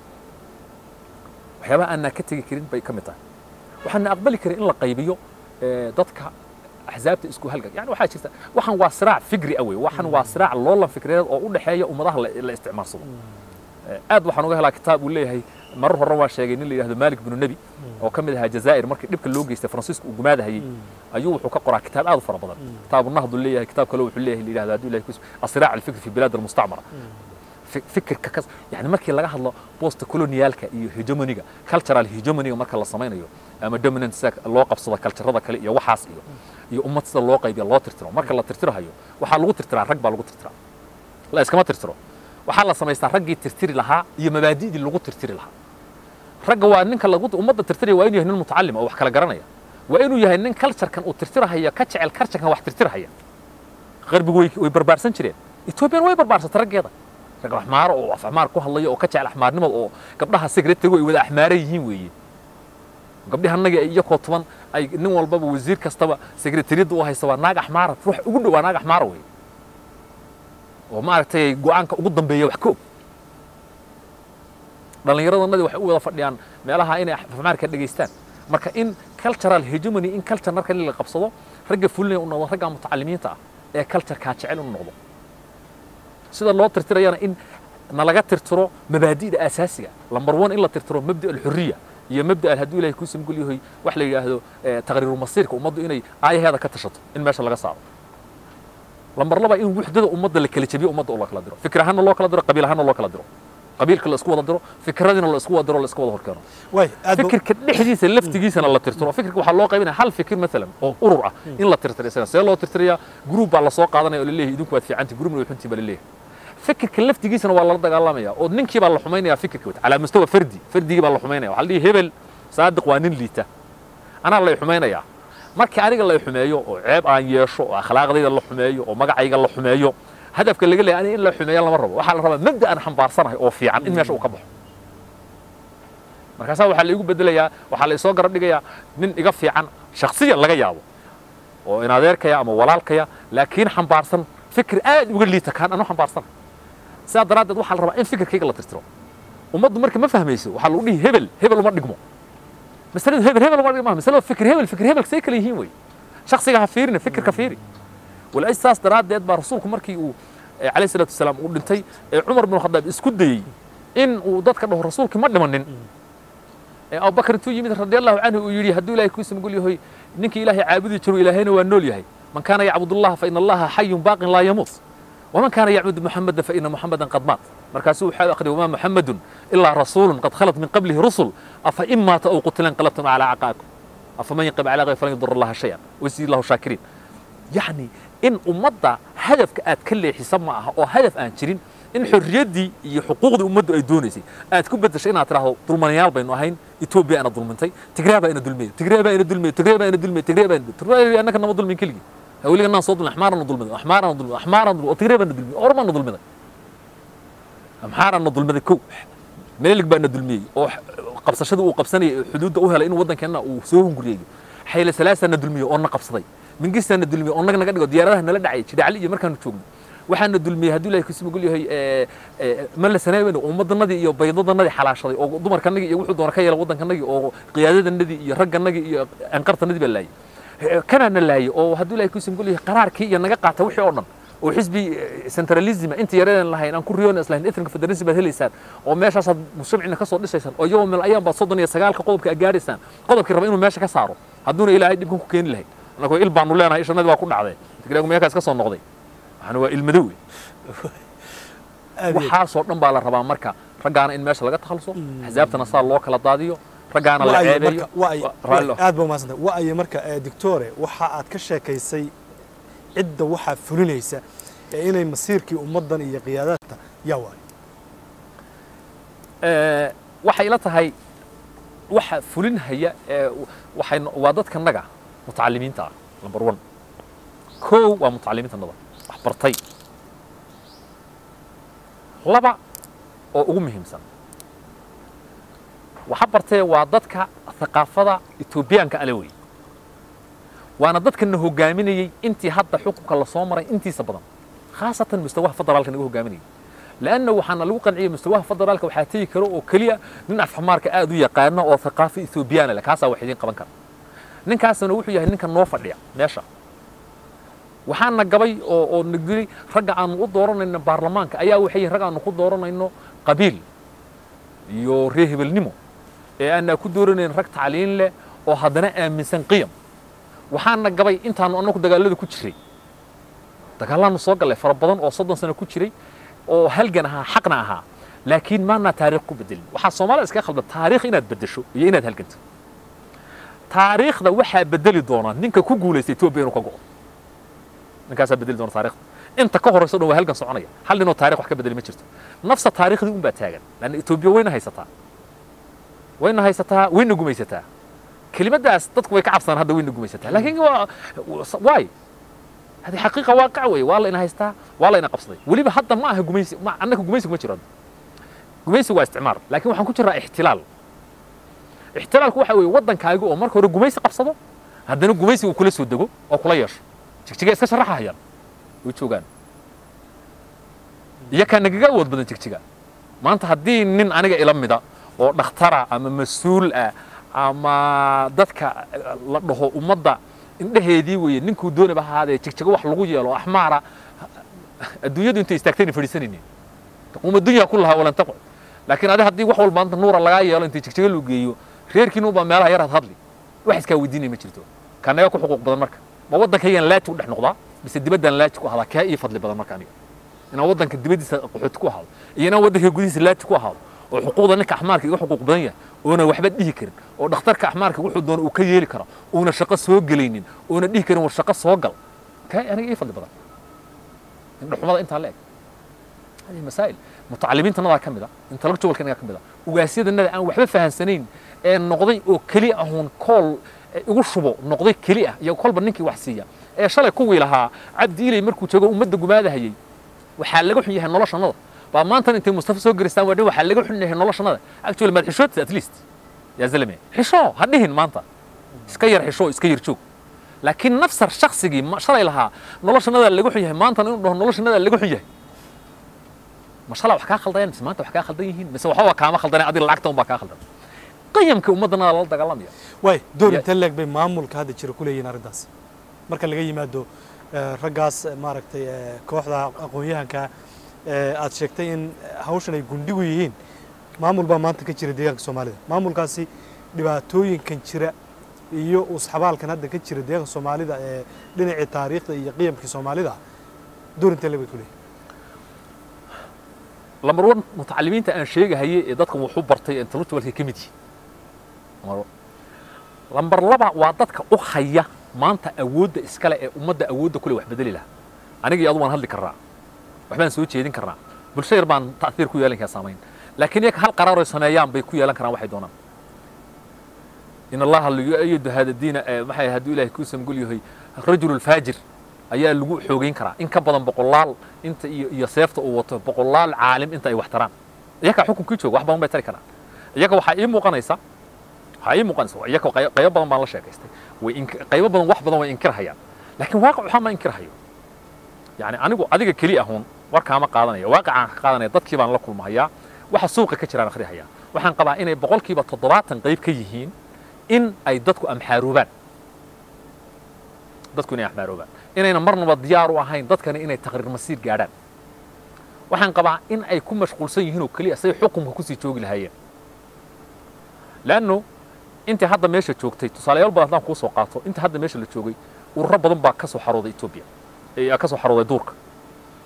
waxyaabaha aanaa ka tegi karin bay ka mid tahay waxaana aqbali karin in la qaybiyo dadka axsaabta isku halgan yani waxaa jirta waxaan waa siraac fikri ah wey waxaan waa siraac loolan fikriyeed oo u dhexeeya ummadaha la isticmaalsado aad waxaan uga helaa kitaab uu leeyahay marar horran waa sheegay nin la yidhahdo malik binu nebi oo ka mid ahaa jazaa'ir markii dhibka loo geystay faransiisku uu gumaadahayey ayuu wuxuu ka qoraa kitaab aad u fara badan kitaabu nahdu leeyahay kitaab kale wuxuu leeyahay la yidhahdo hadduu ilahay kus asiraac alfikri fi bilaad almustacmara fikirka kas yani markii laga hadlo bosta colonialka iyo hegemoniga cultural hegemoniga marka la samaynayo ama dominant sida loo qabsado kaljarada kale iyo waxaas iyo iyo ummad sida loo qaybiya loo tirtiro marka la tirtirahayo waxaa lagu tirtiraa rag baa lagu tirtiraa la iskama tirtiro waxaa la samaystaa raggii tirtiri lahaa iyo mabaadi'dii lagu tirtiri lahaa ragga waa ninka lagu ummadda tirtiraya waa inuu yahay nin mutacalima oo wax kala garanaya waa inuu yahay nin culturekan uu tirtirahaya ka jecel culturekan wax tirtirahaya qarbigu way way barbaarsan jireen ethoobiyan way barbaarsatay raggeeda rag axmaaro oo af axmaar ku hadlaya oo ka jecel axmaarnimada oo gabdhaha secretarigu ay wada axmaaran yihiin weeye gabdhihi annaga ay iyakoo tuban ay nin walbaba wasiir kastaba secretariyadda u haysa waa naag axmaara ruux ugu dhow waa naag axmaara weeye oo maaragtay go-aanka ugu dambeeya wax ka og dhallinyaradannadii waxay u wada fadhiyaan meelaha inay afmaarka dhegaystaan marka in cultural hegemony in culture marka la qabsado ragga fulinaya u noqdo ragga mutacalimiinta ah ee culturekaa jecel u noqdo sida loo tirtirayana in nalaga tirtiro mabaadi'da asaasiga lamber one in la tirtiro mabda alxuriya iyo mabda al hadduu ilahay kuu samgul yahay wax la yidhaahdo taqriiru masiirka ummaddu inay aayaheeda ka tashato in meesha laga saaro lamber laba in wuxdada ummadda la kala jabiyo ummadda oo la kala diro fikir ahaanna loo kala diro qabiil ahaanna loo kala diro qabiilka la isku wada diro fikradina la isku wada diro la isku wada horkeeno way aad buu- fikirka dhexdiisa laftigiisana la tirtiro fikirka waxaa loo qaybinaya hal fikir maalan oo urur ah in la tirtiro isagana see loo tirtirayaa gruub baa lasoo qaadanaya oo laleeyahay idinku waad fiicanti gruubna way xuntiin baa laleeyahay fikirka laftigiisana waa lala dagaalamaya oo ninkii baa la xumaynaya fikirka wata calaa mustawa fardi fardigii baa la xumaynaya waxaa la dhihi hebel saadiq waa nin liita anaa lay xumaynayaa markii aniga lay xumeeyo oo ceeb aan yeesho oo akhlaaqdayda la xumeeyo oo magacayga la xumeeyo hadafka laga leeyahay aniga in la xumeeya lama rabo waxaa la rabaa mabda aan xambaarsanahay oo fiican in meesha uu ka baxo markaasaa waxaa la igu bedelayaa waxaa la isoo garab dhigayaa nin iga fiican shaksiyan laga yaabo oo in adeerkaya ama walaalkaya laakiin xambaarsan fikir aad uga liita kaan anu xambaarsana sidaa daraaddeed waxaa la rabaa in fikirkayga la tirtiro ummaddu marka ma fahmayso waxaa lagu dhihi hebel hebel uma dhigmo masaladu hebel hebel uma dhigmo masaladu fikir hebel fikir hebel say kala yihiin wey shaksiga ha fiirina fikirka fiiri walaaj saas daraaddeed baa rasuulku markii uu eh, calayhi salaatu wasalaam uu dhintay ee cumar bin khadaab isku dayey in uu dadka dhaho rasuulkii ma dhimanin ee abubakar intuu yimid radi allahu canhu uu yidhi hadduu ilahay kuisa magul yahay ninkii ilaahay caabudi jiro ilaahayna waa nool yahay man kaana yacbud allaha faina allaha xayun baaqin laa yamuut waman kaana yacbud muxamada faina muxamadan qad maat markaasuu waxaa akhriya wamaa muxamadun ilaa rasuulun qad khalat min qablihi rusul afa in maata aw qutila inqalabtum calaa caqaakum afaman yanqib calaa gayr falan yadur allaha shayan waysiid allahu shaakiriin yacni in ummadda hadafka aad ka leexisa ma aha oo hadaf aan jirin in xorriyaddii iyo xuquuqdii ummaddu ay doonaysay aad ku beddeshay inaad tidhaahdo dulmanayaal baynu ahayn etoobiya ina dulmintay tigraa baa ina dulmiyey tigree baa ina dulmiyey tigree baa ina dulmiyey tigree baa ina tigree annaka nama dulmin keligii hawliga naan soo dulmin axmaarana dulmiday axmaarana dulmiday axmaarana dulmiday oo tigree baa na dulmiyey ormaana dulmiday amxaarana dulmiday kow meelig baa na dulmiyey oo qabsashadii uu qabsanayay ee xuduudda u helay inuu waddankeenna uu soo hunguriyeeyo xayle salaasaa na dulmiyey oo na qabsaday mingistaa na dulmiyey oo naga naga dhigo diyaaradaha nala dhacay jidhacli iyo markaanu joogno waxaana dulmiyey hadduu ilahay kusi magul yahay mala sanaaben ummaddanadii iyo baydadanadii xalaashaday oo dumarkanagii iyo wuxuu doona ka yeela waddankanagii oo qiyaadadanadii iyo ragganagii iyo anqartanadii baa laayay kanaana laayay oo hadduu ilahay kusi magul yahay qaraarkii iyo naga qaata wixii oo dhan oo xisbi centralism inta yareedan lahayn aan ku riyoon islahayn ethnic federalism baad helaysaan oo meeshaasaad mujtamacina ka soo dhisaysaan oo iyagoo meel ayaan baad soddon iyo sagaalka qodobka aad gaadhaysaan qodobkii raba inuu meesha ka saaro hadduuna ilaahay dhibkan ku keeni lahayd annagoo il baanu leenahay ishanadii waa ku dhacday tigraagu meelkaas ka soo noqday waxaana waa ilmadow wey aad iyo aad. waxaasoo dhan baa la rabaa marka raggaana in meesha laga takhaluso axsaabtana saa loo kala daadiyo raggaana la Wa'ayi ceebeeyo marka- wa'ayi- Wa- raalli aad ba umahadsantay wa'ayi marka eh, doctore waxa aad ka sheekaysay cidda waxaa fulinaysa ee inay masiirkii ummaddan iyo qiyaadaadta yaa waayo Ee, waxay ila tahay waxa fulinhaya ee waxay no- waa dadka naga mutacalimiinta ah number one kow waa mutacalimiinta nada wax bartay laba oo ugu muhiimsan waxa bartee waa dadka thaqaafada etoobiyaanka ale wey waana dadkana hogaaminayey intii hadda xukunka lasoo maray intiisa badan khaasatan mustawaha federaalka naga hogaaminayay لأنه وحنا لو قنعية مستواها فضل لك وحاتي كرو وكليا من أفحمارك آدو يقارنا أو ثقافة إثيوبيانا لك هاسا وحيدين قبان كان نين كاسا نوحو يهي نين كان نوفر ليا ماشا waxaana gabay oo oo nagdiri ragga aan u dooranayno baarlamaanka ayaa waxay ragga aan ku dooranayno qabiil iyo reer hebelnimo ee aan ku dooranayn rag tacliin leh oo haddana aaminsan qiyam waxaana gabay intaanu annagu dagaalada ku jiray dagaalaanu soo gallay fara badan oo soddon sano ku jiray oo halgan ahaa xaqna ahaa laakiin maana taariikh ku bedelin waxaa soomaalida iskaga khaldan taariikh inaad bedesho iyo inaad halganto taariikhda waxaa bedeli doona ninka ku guulaysta etoobiya inuu ka go'o ninkaasaa bedeli doona taariikhda inta ka horeyso dhan waa halgan soconaya hal ninoo taarikh wax ka bedeli ma jirto nafsa taariikhdii unbaa taagan laanna etoobiya wayna haysataa wayna haysataa wayna gumaysataa kelimadaas dadku way ka cabsadaan hadda wayna gumaysataa laakiin waa waay هذه حقيقة واقع وي والله إنها هيستا والله إنها قبصدي وليبا حتى ما هي قميسي ما عندك قميسي ما جراد قميسي هو استعمار لكن waxaan ku jiraa احتلال احتلالku waxa weeye waddankaaga oo marka hore gumaysi qabsado haddana gumaysi uu kula soo dego oo kula yeesho jigjiga iska sharaxahayaan way joogaan iyakaa nagaga awood badan jigjiga maanta haddii nin aniga ila mida oo dhakhtara ama mas-uul ah ama dadka la dhaho ummadda indhaheedii weeye ninkuu doonaba ahaadee jigjigo wax lagu yeelo axmaara adduunyadu intay istaagtayna fadhiisanaynin taquuma dunya kullahaa walan taqcud laakiin adi haddii wax walba maanta nuura lagaa yeelo intay jigjigo loo geeyo reerkiina ubaa meelaha yaraad hadli wax iskaa weydiinaya ma jirto kanaga ku xuquuq badan marka ma waddankaygan laaji u dhex noqdaa mise dibaddan laaji ku ahadaa kaa ii fadli badan marka aniga inaan waddanka dibaddiisa qaxooti ku ahaado iyo inaan waddanka gudihiisa laaji ku ahaado oo xuquuqda ninka axmaarka iga xuquuq badan yahay oona waxba dhihi karin oo dhakhtarka axmaarka wuxuu doono uu ka yeeli karo uuna shaqo soo gelaynin oona dhihi karin war shaqo soo gal kaa aniga ii fadli badan indhaxumada intaa la eg hadihi masaa'il mutacalimiintannadaa ka mid a intellectualkanagaa ka mid a ugaasyadanada aan waxba fahansanayn ee noqday oo keli ahuun kool igu shubo noqday keli ah iyo kolba ninkii wax siiya ee shalay kuwii lahaa cabdi ilay markuu joogo ummadda gumaadahayay waxaa laga xun yahay noloshannada baa maantan intay mustafa soo geristaan waa dhin waxaa laga xun yahay noloshannada actually maad xishoodta at least yaa zalame xisho ha dhihin maanta iska yar xisho iska yar joog laakiin nafsar shaksigii shalay lahaa noloshannada laga xun yahay maantan inuu dhaho noloshannada laga xun yahay ma shalay wax kaa khaldayaan mise maanta wax kaa khaldan yihiin mise waxba kaama khaldanay adiga lacagta unbaa kaa khaldan qiyamka ummaddanada lala dagaalamaya waay door Ya- intee leeg bay maamulka hadda jira ku leeyihiin arrintaas marka laga yimaado eh, raggaas eh, maaragtay eh, kooxda aqoon-yahanka eh, aad sheegtay in hawshan ay gundhigu yihiin maamul baa maanta ka jira deegaanka soomaalida maamulkaasi dhibaatooyinkan jira iyo usxabaalkan hadda ka jira deegaanka soomaalida ee dhinacii taariikhda iyo qiyamkii soomaalida door intee leeg bay ku leeyihiin lambar one mutacalimiinta aan sheegahayay ee dadkan wuxuu bartay intellectualka ka mid yihiin Lambar one. lambar laba waa dadka u haya maanta awoodda iskale ee ummadda awoodda kule wax bedeli lahaa aniga iyo adu waan hadli karnaa waxbaan soo jeedin karnaa bulsho yar baan ta'hiir ku yeelan karaa saamayn laakiin iyaga hal qaraar ay sameeyaan bay ku yeelan karaan waxay doonaan in allaha liyuayidu hada diina eh, maxay hadduu ilaahay kuu samgul yahay rajulu lfaajir ayaa lagu xoogeyn karaa in ka badan boqolaal inta iyo iyo seefta uu wato boqolaal caalim inta ay wax taraan iyaga xukunkii jooga wax badan bay tari karaan iyaga waxaa ii muuqanaysa waxaa ii muuqanaysa iyaga qey- qaybo badan baan la sheekaystay way ink- qaybo badan wax badan way inkirhayaan laakiin waaqic waxaa ma inkirhayo yani anigu adiga keli ahun warkaama qaadanaya waaqicaan ka qaadanaya dadkii baan la kulmahayaa waxa suuqa ka jiraan akhrihayaa waxaan qabaa inay boqolkiiba toddobaatan qayb ka yihiin in ay dadku amxaaroobaan dadku inay amxaaroobaan inayna marnaba diyaar u ahayn dadkani inay taqriir masiir gaadhaan waxaan qabaa in ay ku mashquulsan yihiin oo keliya say xukunka kusii joogi lahaayeen leanno intii hadda meesha joogtay tusaalayaal badan haddaan kuu soo qaato intii hadda meesha la joogay ururo badan baa ka soo xarooday etoobiya ee ka soo xarooday duurka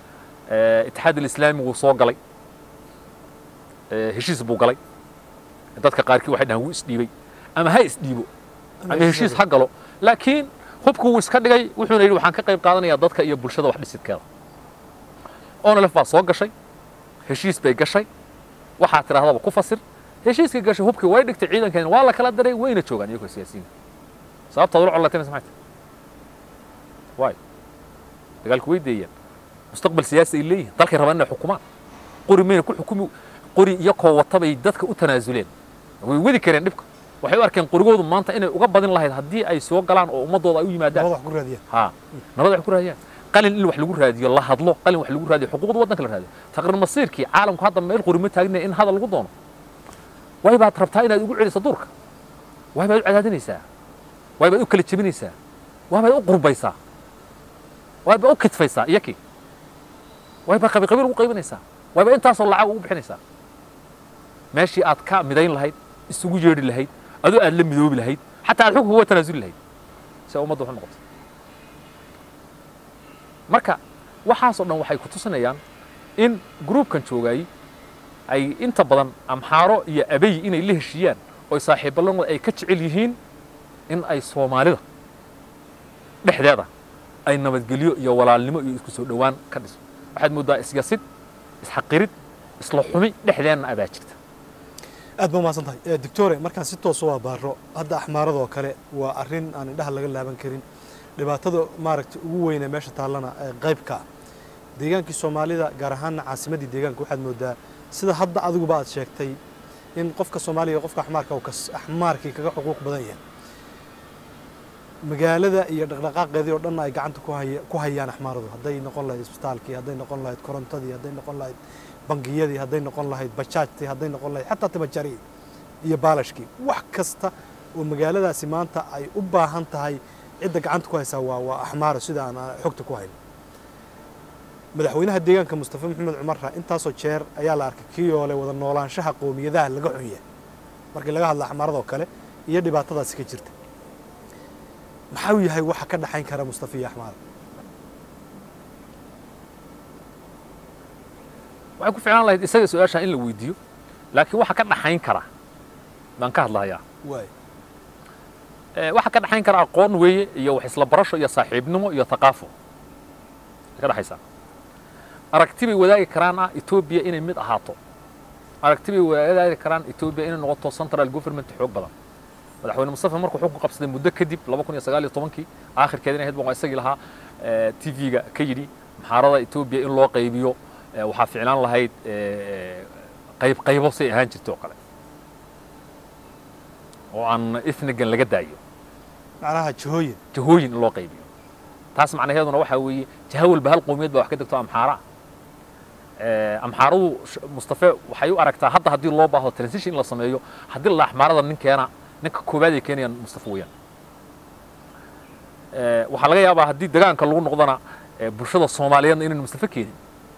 Eh, itixaad alislaami wuu soo galay Eh, heshiis buu galay dadka qaarkii waxay dhahaan wuu isdhiibay ama ha isdhiibo ama heshiis ha galo laakiin hubku wuu iska dhigay wuxuuna yidhi waxaan ka qayb qaadanayaa dadka iyo bulshada wax dhisidkeeda onlf baa soo gashay heshiis bay gashay waxaa tidhahdaba ku fasir heshiiskii gashay hubkii way dhigtay ciidankeena waa la kala diray wayna joogaan iyagoo siyaasiyiin sababtaad ula colataynas maxay tahay waay dagaalku way deeyaan mustaqbal siyaasi ay leeyihin dalkay rabaan inay xukumaan qori mayna ku xukumi qori iyo koo wata bay dadka u tanaasuleen way wadi kareen dhibka waxay u arkeen qorigoodu maanta inay uga badin lahayd haddii ay soo galaan oo ummadooda ay u yimaadaan nabad wax ku raadiyaan ها nabad wax ku raadiyaan qalin in wax lagu raadiyo la hadlo qalin wax lagu raadiyo xuquuqda waddanka la raadiyo taqriir masiirkii caalamku hadda meel qori ma taagnaya in hadal lagu doono way baad rabtaa inaad ugu celiso duurka way baad u cadaadinaysaa way baad u kala jebinaysaa way baad u qurbaysaa way baad u kidfaysaa iyakii way baad qabi qabiil ugu qaybinaysaa way baad intaasoo lacag ugu bixinaysaa meeshii aad ka midayn lahayd isugu yeedhi lahayd adoo aad la midoobi lahayd xataa aad xukunka uga tanaasuli lahayd si ay ummadda wax u noqoto marka waxaasoo dhan waxay ku tusinayaan in gruubkan joogay ay inta badan amxaaro iyo abey inay la heshiiyaan oo saaxiiballanooda ay ka jecel yihiin in ay soomaalida dhexdeeda ay nabadgelyo iyo walaalnimo iyo isku soo dhowaan ka dhiso waxaad mooddaa isyasid isxaqirid isla xumi dhexdeenna abaa jirta aad ba umahadsan tahay doctore markaan si toosa waa baaro hadda axmaaradoo kale waa arrin aan indhaha laga laaban karin dhibaatada maaragta ugu weyne meesha taallana ee qaybka ah deegaankii soomaalida gaar ahaanna caasimaddii deegaanka waxaad moodaa sida hadda adiguba aad sheegtay in qofka soomaaliga iyo qofka axmaarka uu kas- axmaarkii kaga xuquuq badan yahay magaalada iyo dhaqdhaqaaqeedii oo dhanna ay gacanta ku haya ku hayaan axmaaradu hadday noqon lahayd isbitaalkii hadday noqon lahayd korontadii hadday noqon lahayd bangiyadii hadday noqon lahayd bajaajtii hadday noqon lahayd xataa timajarii iyo baalashkii wax kasta oo magaaladaasi maanta ay u baahan tahay cidda gacanta ku haysaa waa waa axmaaro sida aan aan xogta ku hayno madaxweynaha deegaanka mustafa maxamed cumarra intaasoo jeer ayaa la arkay kii oo le wada noolaanshaha qowmiyadaha laga xunya markii laga hadla axmaaradoo kale iyo dhibaatadaasi ka jirta maxaa uu yahay waxa ka dhaxayn kara mustafa iyo axmaar waxay ku ficlaan lahayd isaga su-aashaa in la weydiiyo laakiin waxa ka dhaxayn kara baan ka hadlahayaa waay Eh, waxa ka dhaxayn kara aqoon weeye iyo wax isla barasho iyo saaxiibnimo iyo thaqaafo ay ka dhaxaysaa aragti bay wadaagi karaan ah etoobiya inay mid ahaato aragti bay wadaagi karaan etoobiya inay noqoto central government xoog badan madaxweyne mustafa markuu xukun qabsaday muddo kadib laba kun iyo sagaal iyo tobankii aakhirkeeda inay ahayd baan isagii lahaa t v-ga ka yidhi maxaarada etoobiya in loo qaybiyo eh, waxaa ficlaan lahayd eh, qayb qaybo say ahaan jirtay oo kale oo aan ethnigan laga daayo macnaha jihooyin jahooyin in loo qaybiyo taas macnaheeduna waxaa weeye jaha walba hal qowmiyad baa wax ka degto amxaara ah amxaaradu sh- mustafe waxay u aragtaa hadda haddii loo baahdo transition in la sameeyo haddii la axmaarada ninkeena ninka koowaad ay keenayaan mustafe weeyaan Eh, waxaa laga yaabaa haddii degaanka lagu noqdona eh, bulshada soomaaliyeedna inaynu mustafe keenin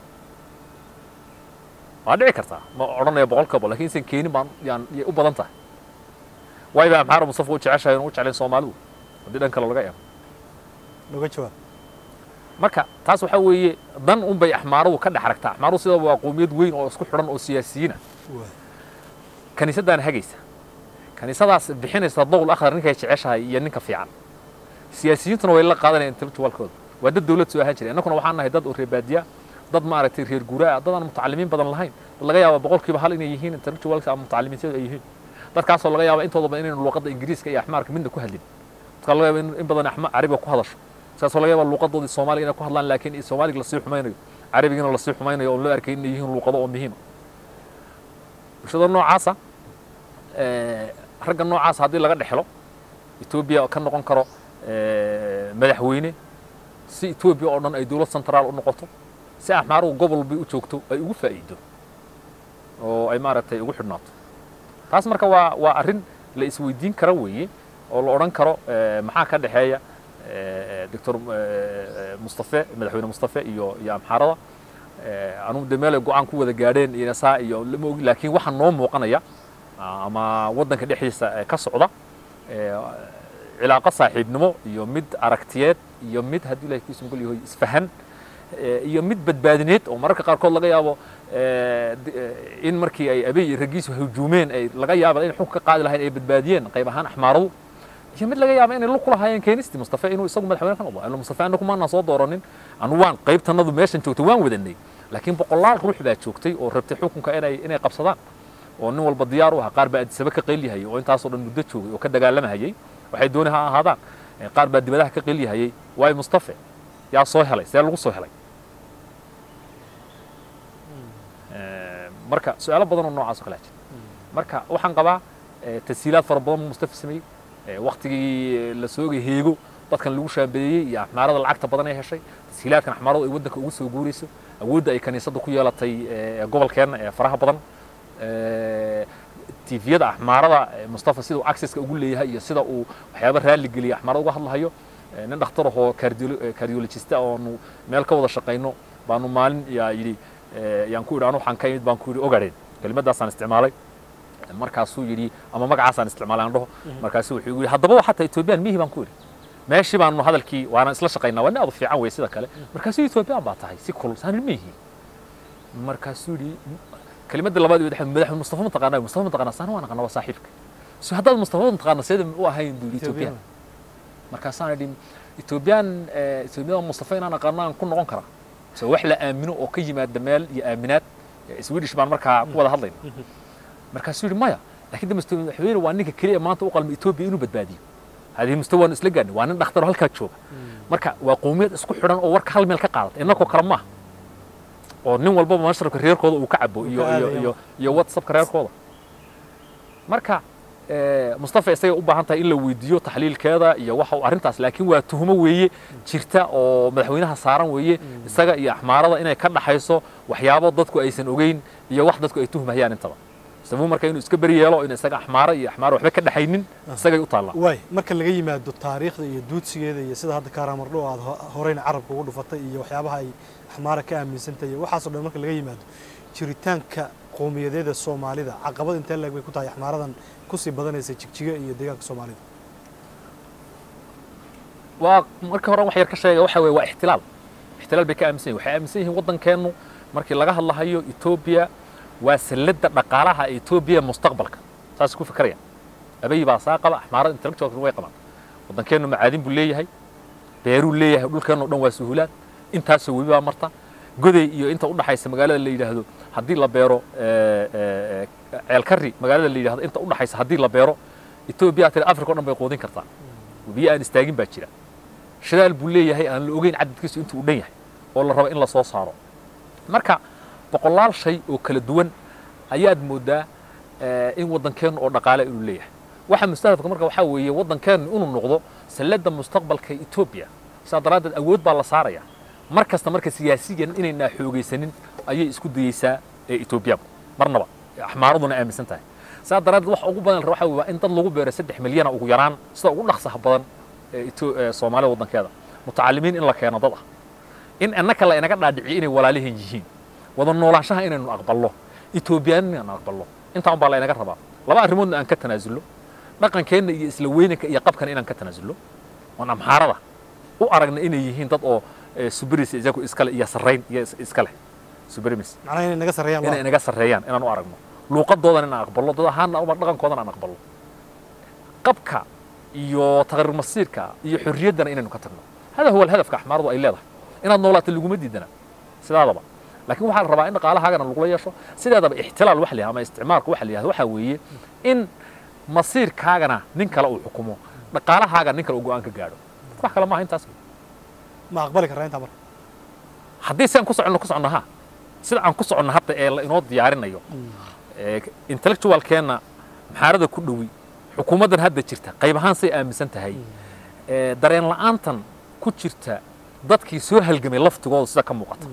waa dhici kartaa ma odhanaya boqolkiiba lakin insan keenin baan yaan yay u badan tahay waay baa amxaara mustafa u jeceshahay u jeclayn soomaalidu haddii dhan kale laga eego noga jawaab marka taas waxaa weeye dan un bay axmaaradu ka dhex aragtaa axmaaradu sidaba waa qowmiyad weyn oo isku xidhan oo siyaasiyiina waay kaniisaddaana hagaysa kaniisadaas bixinaysa dowl akhar ninkay jeceshahay iyo ninka fiican siyaasiyiintuna way la qaadanayaan intellectualkooda waa dad dawlad soo ahaan jiray innakuna waxaan nahay dad oo reer baadiya dad maaragtay reer guuraa dad aan mutacalimiin badan lahayn dad laga yaaba boqolkiiba hal inay yihiin intellectualka ama mutacalimiinteedu ay yihiin dadkaasoo laga yaaba intooda badan inaynu luuqadda ingiriiska iyo axmaarka midna ku hadlin dadka laga yaaba in in badan axma carabiga ku hadasho saasoo laga yaaba luuqadoodii soomaaliga inay ku hadlaan laakiin soomaaliga lasii xumaynayo carabigina lasii xumaynayo oon loo arkay inay yihiin luuqado oo muhiima bulshada noocaasa eh, ragga noocaasa haddii laga dhexelo etoobiya ka noqon karo eh, madaxweyne si etoobiya oo dhan ay dowlad centraal u noqoto si axmaaruhu gobol bay u joogto ay ugu faa'iido oo ay maaragtay ugu xidhnaato taas marka waa waa arrin la isweydiin kara weeye oo la odhan karo eh, maxaa ka dhexeeya eh, doctor eh, mustafe madaxweyne mustafe iyo iyo amxaarada Eh, anugu de meel ay go-aan ku wada gaadheen iyo saa iyo lama ogi laakiin waxaa noo muuqanaya ah, ama waddanka dhexdiisa eh, ka socda eh, cilaaqo saaxiibnimo iyo mid aragtiyeed iyo mid haddii ilahay kiisu ngol yahay isfahan eh, iyo mid badbaadineed oo mararka qaarkood laga yaabo eh, d- eh, in markii ay abey iyo raggiisu hujuumeen ay laga yaaba inay xukun ka qaadi lahayn ay badbaadiyeen qayb ahaan axmaaradu iyo mid laga yaaba inay lug ku lahaayeen keenistii mustafa inuu isagu madaxweyne ka noqdo ila mustafa anagu maanaan soo dooranin anu waan qaybtanadu meeshan joogtay waan wadanay laakiin boqolaal ruux baa joogtay oo rabtay xukunka inay inay qabsadaan oo nin walba diyaar u ahaa qaar baa adisaba ka qeelyahayay oo intaasoo dhan muddo joogay oo ka dagaalamahayay waxay dooni ha ahaadaan Eh, qaar baa dibadaha ka qeelyahayay waayo mustafe yaa soo helay see lagu soo helay Eh, marka su-aalo badan oo noocaas oo kale jira marka waxaan qabaa eh, tashiilaad fara badan buu mustafa sameeyey Eh, waktigii la soogay heego dadkan lagu shaambeeyey iyo axmaarada lacagta badan ay heshay tashiilaadkan axmaaradu ay waddanka ugu soo guurayso awoodda ay kaniisadda ku yeelatay eh, gobolkeenna ee faraha badan Eh, tifiyada axmaarada eh, mustafa sida uu accesska ugu leeyahay iyo sida uu waxyaaba raalli geliya axmaarada uga hadlahayo Eh, nin dhakhtar ahoo cardiolo- eh, cardiologista oonu meel ka wada shaqayno baanu maalin yaa yidhi eh, yaan ku idhi anu waxaan ka imid baan ku yidhi ogadheen kelimadaasaan isticmaalay markaasuu yidhi ama magacaasaan isticmaalay aan dhaho markaasuu wuxuu igu yidhi haddaba waa xataa etoobiyaan mihi baan ku yidhi meeshii baanu hadalkii waana isla shaqaynaa waa nin aadu fiican wey sida kale markaasuu etoobiyaan baa tahay si kulul saan mihi markaasuu yidhi kelimadda labaad iyo madaxweyne madaxweyne mustafa mataqaanaa mustafa mataqaanaa saan waan aqaanaa waa saaxiibka so haddaad mustafa mataqaanaa seeda u ahayn buu yidhi etoobiyaan markaasaan idhi etoobiyaan eh, etoobiyada mustafa inaan aqaano aan ku noqon karaa so wax la aamino oo ka yimaada meel iyo aaminaad Eh, swedish baan markaa ku wada hadlayna markaasuu yidhi maya laakiin de mustafa madaxweyne waa ninka keliya maanta u qalma etoobiya inuu badbaadiyo hadii mustafa waanu isla gaadnay waa nin dhakhtar oo halkaa jooga marka waa qowmiyad isku xidhan oo warka hal meel ka qaadata innakoo kale maaha oo nin walbaba mashrabka reerkooda uu ka cabo iyo ka iyo aadaya. iyo iyo whatsappka reerkooda marka eh, mustafa isagay u baahan tahay in la weydiiyo taxliilkeeda iyo waxa uu arrintaas laakiin waa tuhumo weeye jirta oo madaxweynaha saaran weeye isaga iyo axmaarada inay ka dhaxayso waxyaabo dadku aysan ogeyn iyo wax dadku ay tuhmayaan intaba sabuu marka inuu iska beri yeelo in isaga axmaaro iyo axmaaro waxba ka dhaxaynin isagay u taallaa waay marka laga yimaado taariikhda iyo duudsigeeda iyo sida hadda kaaraamardho aad ho- horeyna carabka ugu dhufatay iyo waxyaabaha ay axmaara ka aaminsantahay iyo waxaasoo dhan marka laga yimaado jiritaanka qowmiyadeeda soomaalida caqabad intee leeg bay ku tahay axmaaradan kusii badanaysa jigjiga iyo deegaanka soomaalida waa markii hore wax yar ka sheega waxa weeye waa ixtilaal ixtilaal bay ka aaminsan yihin waxay aaminsan yihiin waddankeennu markii laga hadlahayo etoobiya waa salladda dhaqaalaha etoobiya mustaqbalka saas ku fikrayaan abay baa saa qaba axmaarada intellectualka way qabaan waddankeennu macaadin buu leeyahay beeruu leeyahay dhulkeennu o dhan waa suhulaan intaasoo webi baa marta goday iyo inta u dhaxaysa magaalada la yidhaahdo haddii la beero eh, eh, eh, ceelkari magaalada la yidhahdo inta u dhaxaysa haddii la beero etoobiya tiri africa o dhan bay quudin kartaa webiyo aan istaagin baa jira shidaal buu leeyahay aan la ogeyn cadadkiisu intuu u dhan yahay oo la rabo in la soo saaro marka boqolaal shay oo kala duwan ayaad moodaa eh, in waddankeennu oo dhaqaale inuu leeyahay waxa mustahadafka marka waxaa weeye waddankeennu inuu noqdo salladda mustaqbalka etoobiya sidaa daraaddeed awood baa la saaraya mar kasta marka siyaasiyan inaynaa xoogaysanin ayay isku dayeysaa ee etoobiyaanku marnaba axmaaraduna aaminsan tahay sidaa daraaddeed waxa ugu badan la rabo waxaa weeye waa in dad lagu beero saddex milyana ugu yaraan sida ugu dhaqsaha badan ee Etho- ee soomaalida waddankeeda mutacalimiin in la keeno dad ah in annaka la inaga dhaadhiciyo inay walaalihin yihiin wada noolaanshaha inaynu aqballo etoobiyaan inaynu aqballo intaan baa la inaga rabaa laba arrimoodna aan ka tanaasulno dhaqankeenna iyo isla weynanka iyo qabkana inaan ka tanaasulno oon amxaarada u aragna inay yihiin dad oo eh, subrimis isagu iskale iyo sarrayn iyo is- iska leh subrimis macnaha inay naga sarreeyaan inay waa inaga sarreeyaan inaan u aragno luuqadoodan inaan aqballo dad ahaanna uma dhaqankoodan aan aqballo qabka iyo taqriir masiirka iyo xorriyaddana inaynu ka tagno hada huwa alhadafka axmaaradu ay leedahay inaad noolaato laguma diidana sidaadaba laakiin waxaa la rabaa in dhaqaalahaagana lagula yeesho sideedaba ixtilaal waxa la yihahdo ama isticmaalka waxa la yihahdo waxaa weeye in masiirkaagana nin kale uu xukumo dhaqaalahaaga nin kale uu go'aan ka gaadho wax kale maaha intaas ma aqbali karraa intaa marka haddii si aan ku soconno ku soconno ha sida aan ku soconno hadda ee la inoo diyaarinayo ee intellectualkeenna maxaarada ku dhowi xukuumaddan hadda jirta qayb ahaan say aaminsan tahay ee dareen la'aantan ku jirta dadkii soo halgamay laftigooda sida ka muuqata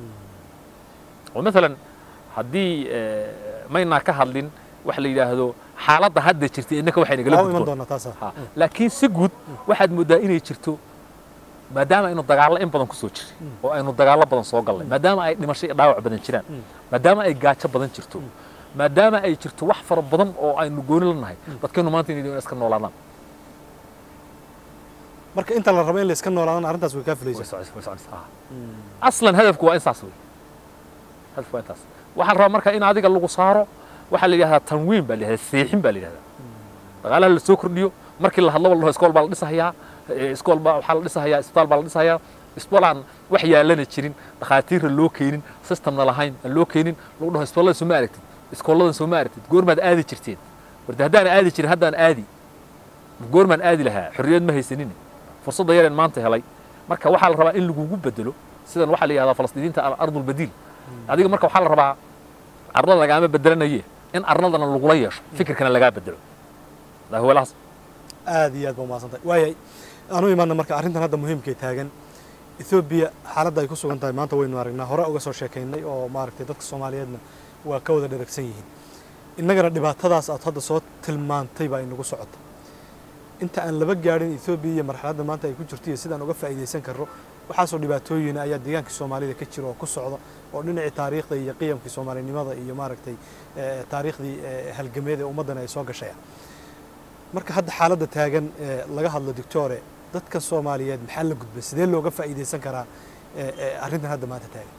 oo maalan haddii ee, maynaa ka hadlin waxa la yidhaahdo xaaladda hadda jirta innaka waxay nagala waa u iman gudboon doonaa taasa Ha, laakiin si guud waxaad moodaa inay jirto maadaama aynu dagaallo in badan ku soo jiray oo aynu dagaallo badan soo gallay maadaama ay dhimasho iyo dhaawac badan jiraan maadaama ay gaajo badan jirto maadaama ay jirto wax fara badan oo aynu gooni la nahay dadkeenu maanta inay iska noolaadaan marka inta la rabo in la iska noolaadana arrintaas way kaa way fulaysaa soconaysaa way soconaysaa aslan hadafku waa intaas wey hadafku waa intaas waxaa la rabaa marka in adiga lagu saaro waxaa la yidhahdaa tanwiin baa la yidhahdaa seexin baa la yidhahdaa dhaqaalaha la soo kordhiyo markii la hadlo la dhaho iskool baa la dhisahayaa eh, iskool baa waxaa la dhisahayaa isbitaal baa la dhisahayaa isbitaal aan wax yaalana jirin dhakhaatiirra loo keenin systemna lahayn aan loo keenin lagu dhaho isbitaallada soo ma aragtid iskooladan soo ma aragtid goormaad aadi jirteen warde haddaan aadi jirin haddaan aadi goormaan aadi lahaa xorriyad ma haysanin fursadda yareen maanta helay marka waxaa la rabaa in lagugu bedelo sidan waxaa la yihahdaa falastiiniinta ardulbadiil adiga marka waxaa la rabaa arlada lagaama bedelanaye in arladana lagula yeesho fikirkana lagaa bedelo daa huwalahaas aad iyo aad ba umahadsan tahay waayay aan u imaana marka arrintan hadda muhiimkay taagan ethoobiya xaaladda ay ku sugan tahay maanta waynu aragnaa hore uga soo sheekaynay oo maaragtay dadka soomaaliyeedna waa ka wada dheragsan yihiin innagana dhibaatadaas aad hadda soo tilmaantay baa inagu socota inta aan laba gaadhin ethoobiya iyo marxaladda maanta ay ku jirto iyo sidaan uga faa'iidaysan karro waxaasoo dhibaatooyina ayaa deegaankii soomaalida ka jira oo ku socda oo dhinacii taariikhda iyo qiyamkii soomaalinimada iyo maaragtay eh, taariikhdii eh, halgameed ee ummaddana ay soo gashaya marka hadda xaaladda taagan ee laga hadlo doctore dadka soomaaliyeed maxaa la gudbay sidee looga faa'iidaysan karaa eh, eh, arrintan hadda maanta taagan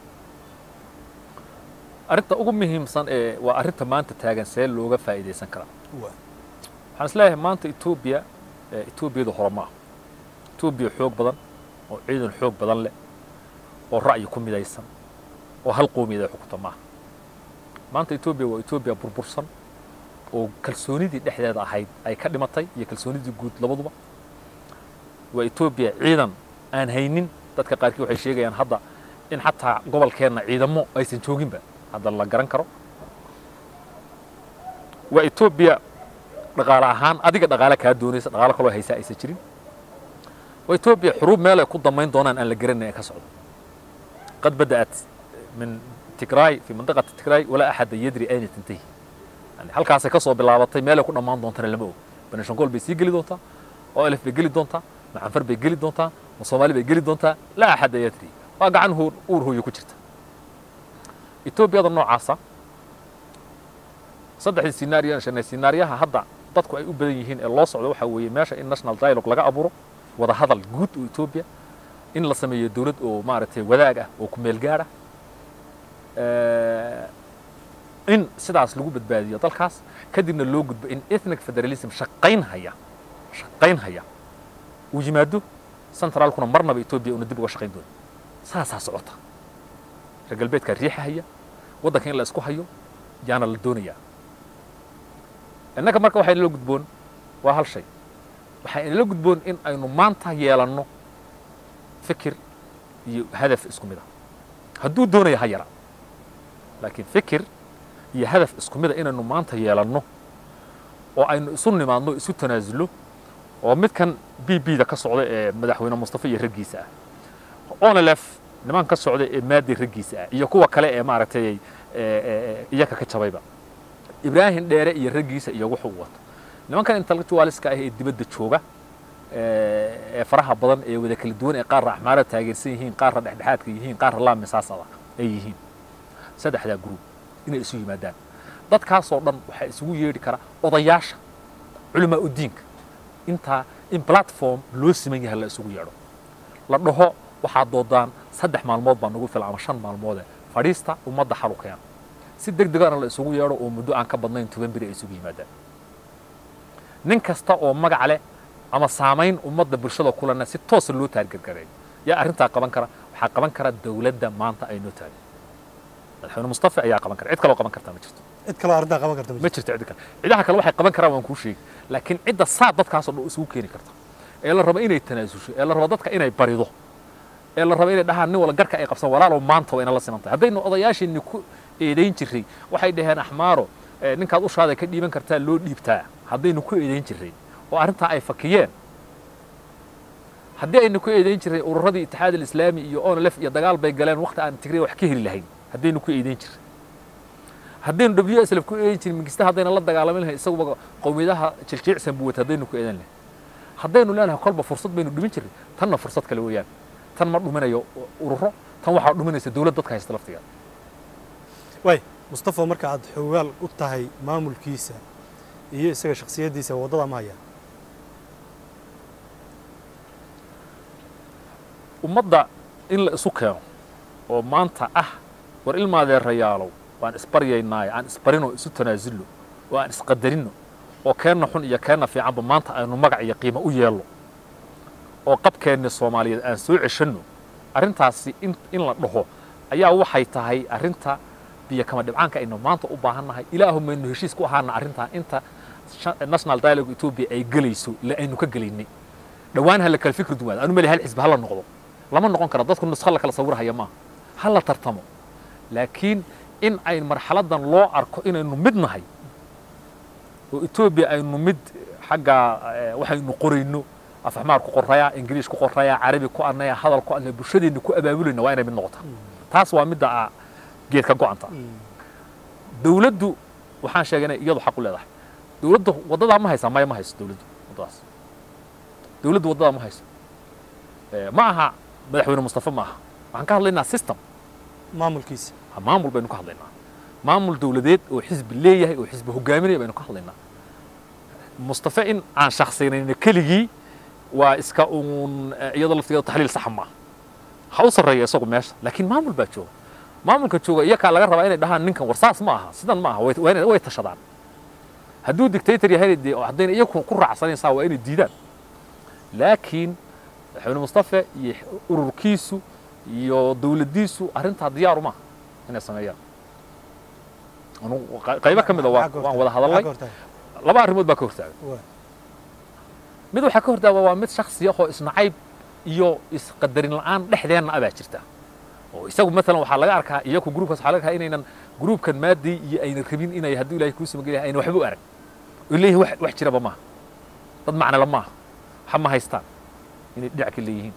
arrinta ugu muhiimsan ee waa arrinta maanta taagan see looga faa'iidaysan karaa waa waxaan is leeyahay maanta etoobiya ee etoobiyada hore ma aha etoobiya xoog badan oo ciidan xoog badan leh oo ra'yi ku midaysan oo hal qoomiyad ay xukunta maaha maanta etoobiya waa etoobiya burbursan oo kalsoonidii dhexdeeda ahayd ay ka dhimatay iyo kalsoonidii guud labaduba waa etoobiya ciidan aan haynin dadka qaarkii waxay sheegayaan hadda in xataa gobolkeenna ciidamo aysan jooginba hadda la garan karo waa etoobiya dhaqaale ahaan adiga dhaqaale kaa doonaysa dhaqaalo kaloo haysaa aysan jirin waa etoobiya xuruub meel ay ku damayn doonaan aan la garanayn ee ka socdo qad bada'at min tigraay fi mandiqati tigraay walaa axada yadri ayna tantahi yani halkaasay ka soo bilaabatay meelay ku dhammaan doontana lama og banishangool bay sii geli doontaa oo elef bay geli doontaa macanfar bay geli doontaa ma soomaali bay geli doontaa laa axada yadri waa gacan huur uur hooyo ku jirta etoobiyada noocaasa saddexdii sinaariyo aan sheegnay sinaariyaha hadda dadku ay u badan yihiin ee loo socdo waxaa weeye meesha in national dialogue laga abuuro wada hadal guud oo etoobiya in la sameeyo dowlad oo maaragtay wadaag ah oo ku meel gaadh ah in sidaas lagu badbaadiyo dalkaas kadibna loo gudbo in ethnic federalism shaqayn haya shaqayn haya uu yimaado centraalkuna marnaba etoobiya una dib uga shaqayn doono saasaa socota reer galbeedkaa riixa haya waddanka in la isku hayo yaana la doonayaa innaga marka waxaa inala gudboon waa hal shay waxaa inala gudboon in aynu maanta yeelanno fikir iyo hadaf isku mid ah hadduu doonaya ha yara laakiin fikir iyo hadaf isku mid a inaynu maanta yeelanno oo aynu isu nimaadno isu tanaasulno oo midkan b b da ka socda ee madaxweyne mustafa iyo raggiisa ah onelef niman ka socda ee maadi raggiisa ah iyo kuwa kale ee maaragtay iyaka ka jabayba ibraahim dheere iyo raggiisa iyo wuxuu wato nimankan intellectualiska ah ee dibadda jooga ee faraha badan ee wada kala duwan ee qaarra axmaarada taageersan yihiin qaarra dhexdhexaadka yihiin qaarra laamisaasada ay yihiin saddexdaa group inay isu yimaadaan dadkaasoo dhan waxaa isugu yeedhi kara odayaasha culamaa udiinka intaa in platform loo siman yahay la isugu yeedho la dhaho waxaad doodaan saddex maalmood baa nagu filan ama shan maalmoode fadhiista ummadda xalu keena si deg degana la isugu yeedho oo muddo aan ka badnayn toban beri ay isugu yimaadaan nin kasta oo magac leh ama saamayn ummadda bulshada kulana si toosa loo taargargareeyo yaa arrintaa qaban kara waxaa qaban kara dowladda maanta ay noo taagan madaxweyne mustafa ayaa qaban kara cid kaloo qaban kartaa ma jirto cid kaloo arrintaa qaban karta ma jirto cid kale cidaha kale waxay qaban karaan waan kuu sheegi laakiin cidda saa dadkaasoo dhan isugu keeni karta ee la rabo inay tanaasusho ee la rabo dadka inay barido ee la rabo inay dhahaan nin wala garka ay qabsan walaalow maanta waa ina la siman tahay haddaynu odayaasheenni ku eedayn jirray waxay dhaheen axmaaro ninkaad ushaada ka dhiiban kartaa loo dhiibtaa haddaynu ku eedayn jirray oo arrintaa ay fakiyeen haddii aynu ku eedayn jirray ururadii itixaad alislaami iyo onlef iyo dagaal bay galeen waqti aan tigray wax ka heli lahayn haddaynu ku eedayn jirray haddaynu w s lf ku eedayn jirin mingista haddayna la dagaalamin lahayn isaguba qowmiyadaha jiljiicsan buu wata haddaynu ku eedan lahayn haddaynu leenahay kolba fursad baynu dhumin jirray tanna fursad kale weeyaan tan ma dhuminayo ururo tan waxaa dhuminaysa dowlad dadka haysta laftigeeda waay mustafa marka aad xoogaal u tahay maamulkiisa iyo isaga shaksiyaddiisa waddada ma haya ummadda in la isu keeno oo maanta ah war ilmaadeerayaalow waan isbaryaynaaye aan isbarino isu tanaasulno oo aan isqadarino oo keenna xun iyo keenna fiicanba maanta aynu magac iyo qiimo u yeelno oo qabkeenna soomaaliyeed aan soo ceshanno arrintaasi in, in la dhaho ayaa waxay tahay arrinta biyo kama dhibcaanka aynu maanta u baahannahay ilaahu maynu heshiis ku ahaana arrintaa inta sha- national dialogue ethiopia ay gelayso la aynu ka gelaynay dhowaan ha la kala fikri duwaada anu mali hal xisbi ha la noqdo lama noqon kara dadku nusqo la kala sawirhaya maaha ha la tartamo laakiin in ay marxaladan loo arko inaynu mid nahay oo etoobiya aynu mid xagga eh, waxaynu qorayno afxmaar ku qoraya ingiriis ku qoraya carabi ku anaya hadal ku anaya bulshadeenna ku abaabulayna waa inay mid noqota taas waa midda ah geedka go'anta dawladdu waxaan sheegay inay iyadu xaq u leedahay dawladdu waddadaa ma haysaa maya ma hayso dawladdu waddadaas dawladdu waddadaa ma hayso Eh, ma aha madaxweyne mustafa ma aha waxaan ka hadlaynaa system maamulkiisa maamul baynu ka hadlaynaa maamul dawladeed oo xisbi leeyahay oo xisbi hogaaminaya baynu ka hadlaynaa mustafa in aan shakhsiynayna keligii waa iska uun eh, iyadoo laftigeeda taxliil saxa maaha ha u sarreeya isagu meesha laakiin maamul baa jooga maamulka jooga iyakaa laga rabaa inay dhahaan ninkan war saas ma aha sidan ma aha way- waa inay- way tashadaan hadduu dictator yahay dee haddayna iyagu ku raacsanaysaa waa inay diidaan laakiin madaxweyne mustafa iyo ururkiisu iyo dawladdiisu arrintaa diyaaru maaha inay sameeyaan Anu- qay- qaybo ka mid a waa- Maxaa ka waan hortaagan? wada hadalnay Maxaa ka hortaagan? laba arrimood baa ka hortaagan Waa. mid waxaa ka hortaaga waa mid shaksi ah oo isnacayb iyo isqadarin la'aan dhexdeenna abaa jirta oo isagu maalan waxaa laga arkaa iyaku gruubkaas waxaa laga arkaa inaynan gruubkan maadii iyo aynan rabin inay hadduu ilaahay kuu samagel yahay aynan waxba u arag oo leeyihin wax, wax jiraba maaha dad macnala maaha waxa ma haystaan inay dhinac ka leeyihiin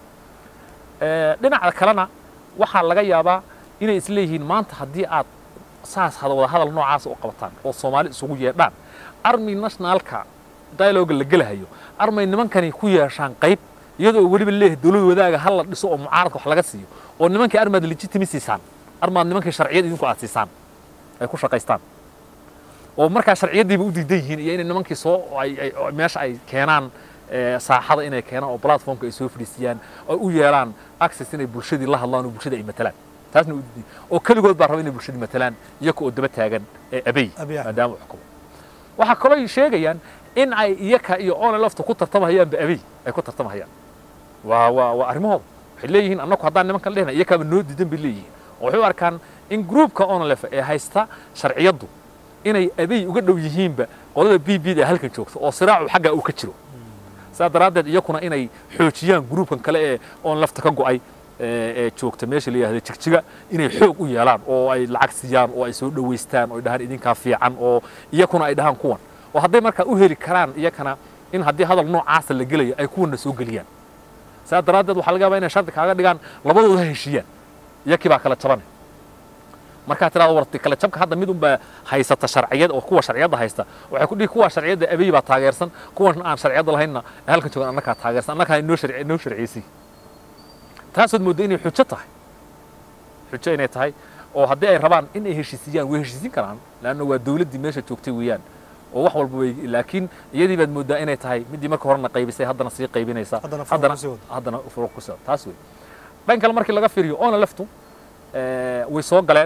Eh, dhinaca kalena waxaa laga yaabaa inay isleeyihiin maanta haddii aad saas hada wada hadal noocaas u qabataan oo soomaali isugu yeedhaan army nationalka dialoga la gelahayo armay nimankani ku yeeshaan qayb iyadoo weliba leeyahay dowlad wadaaga hal la dhiso oo mucaaradka wax laga siiyo oo nimankii armaad legitimi siisaan armaad nimankii sharciyad idinku aad siisaan ay ku shaqaystaan oo markaa sharciyaddiiba u diidan yihiin iyo inay nimankii soo ay- ay- oo meesha ay keenaan eh, saaxada inay keenaan oo platformka ay soo fadhiisiyaan oo u yeelaan access inay bulshadii la hadlaan oo bulshada ay matalaan taasna u diidan oo keligood baa raba inay bulshadii matalaan iyaga oo daba taagan ee abey Abiy Ahmed. maadaama uu xukumo waxaa kaloo ay sheegayaan in ay iyaka iyo oona lafta ku tartamahayaanba abey ay ku tartamahayaan waa waa waa arrimahooda waxay leeyihiin annagu haddaan nimankan lehna iyakaaba noo diidan bay leeyihiin oo waxay u arkaan in gruupka onlef ee haysta sharciyaddu inay abey uga dhow yihiinba qolada b b da ee halkan joogta oo siraacu xagga uu ka jiro saa daraaddeed iyakuna inay xoojiyaan gruupkan kale ee oon lafta ka go'ay ee ee joogta meesha la yidhahdo jigjiga inay xoog u yeelaan oo ay lacag siiyaan oo ay soo dhowaystaan oo ay dhahaan idinkaa fiican oo iyakuna ay dhahaan kuwan oo hadday markaa u heli karaan iyakana in haddii hadal noocaasa la gelayo ay kuwanna soo geliyaan saa daraaddeed waxaa laga yaabaa inay shardi kaaga dhigaan labadooda ha heshiiyaan iyakii baa kala jabanay markaa tirahdo warti kala jabka hadda mid unbaa haysata sharciyad oo kuwa sharciyadda haysta waxay ku dhihi kuwa sharciyadda abiy baa taageersan kuwan aan sharciyadda lahaynna ee halkan joogan annagaa taageersan annagaa inoo sharci inoo sharciyeysay taasood moodda inay xujo tahay xujo inay tahay oo haddii ay rabaan in ay heshiisiyaan way heshiisin karaan leanna waa dawladdii meesha joogtay weeyaan oo wax walba way laakiin iyadii baad mooddaa inay tahay middii marka horena qaybisay haddana sii qaybinaysa Haddana furuq kusii wado. haddana furuq ku soo taas wey dhan kale markii laga fiiriyo oona leftu eh, way soo galeen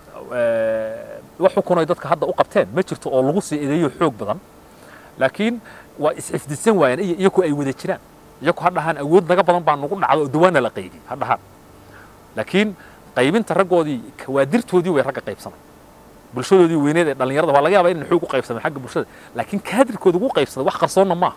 eh, wax xukunay dadka hadda u qabteen ma jirto oo lagu sii eedeeyo xoog badan laakiin waa is-xifdisan waayeen iyo iyaku ay wada jiraan iyaku ha dhahaan awood naga badan baa nagu dhacdo oo dawaana la qaybiyey ha dhahaan laakiin qaybinta raggoodii kawaadirtoodii way ragga qaybsamay bulshadoodii weyneed ee dhallinyarada waa laga yaabaa inay xoog u qaybsameen xagga bulshada laakiin kaadirkooda ugu qaybsaday wax qarsoonna maaha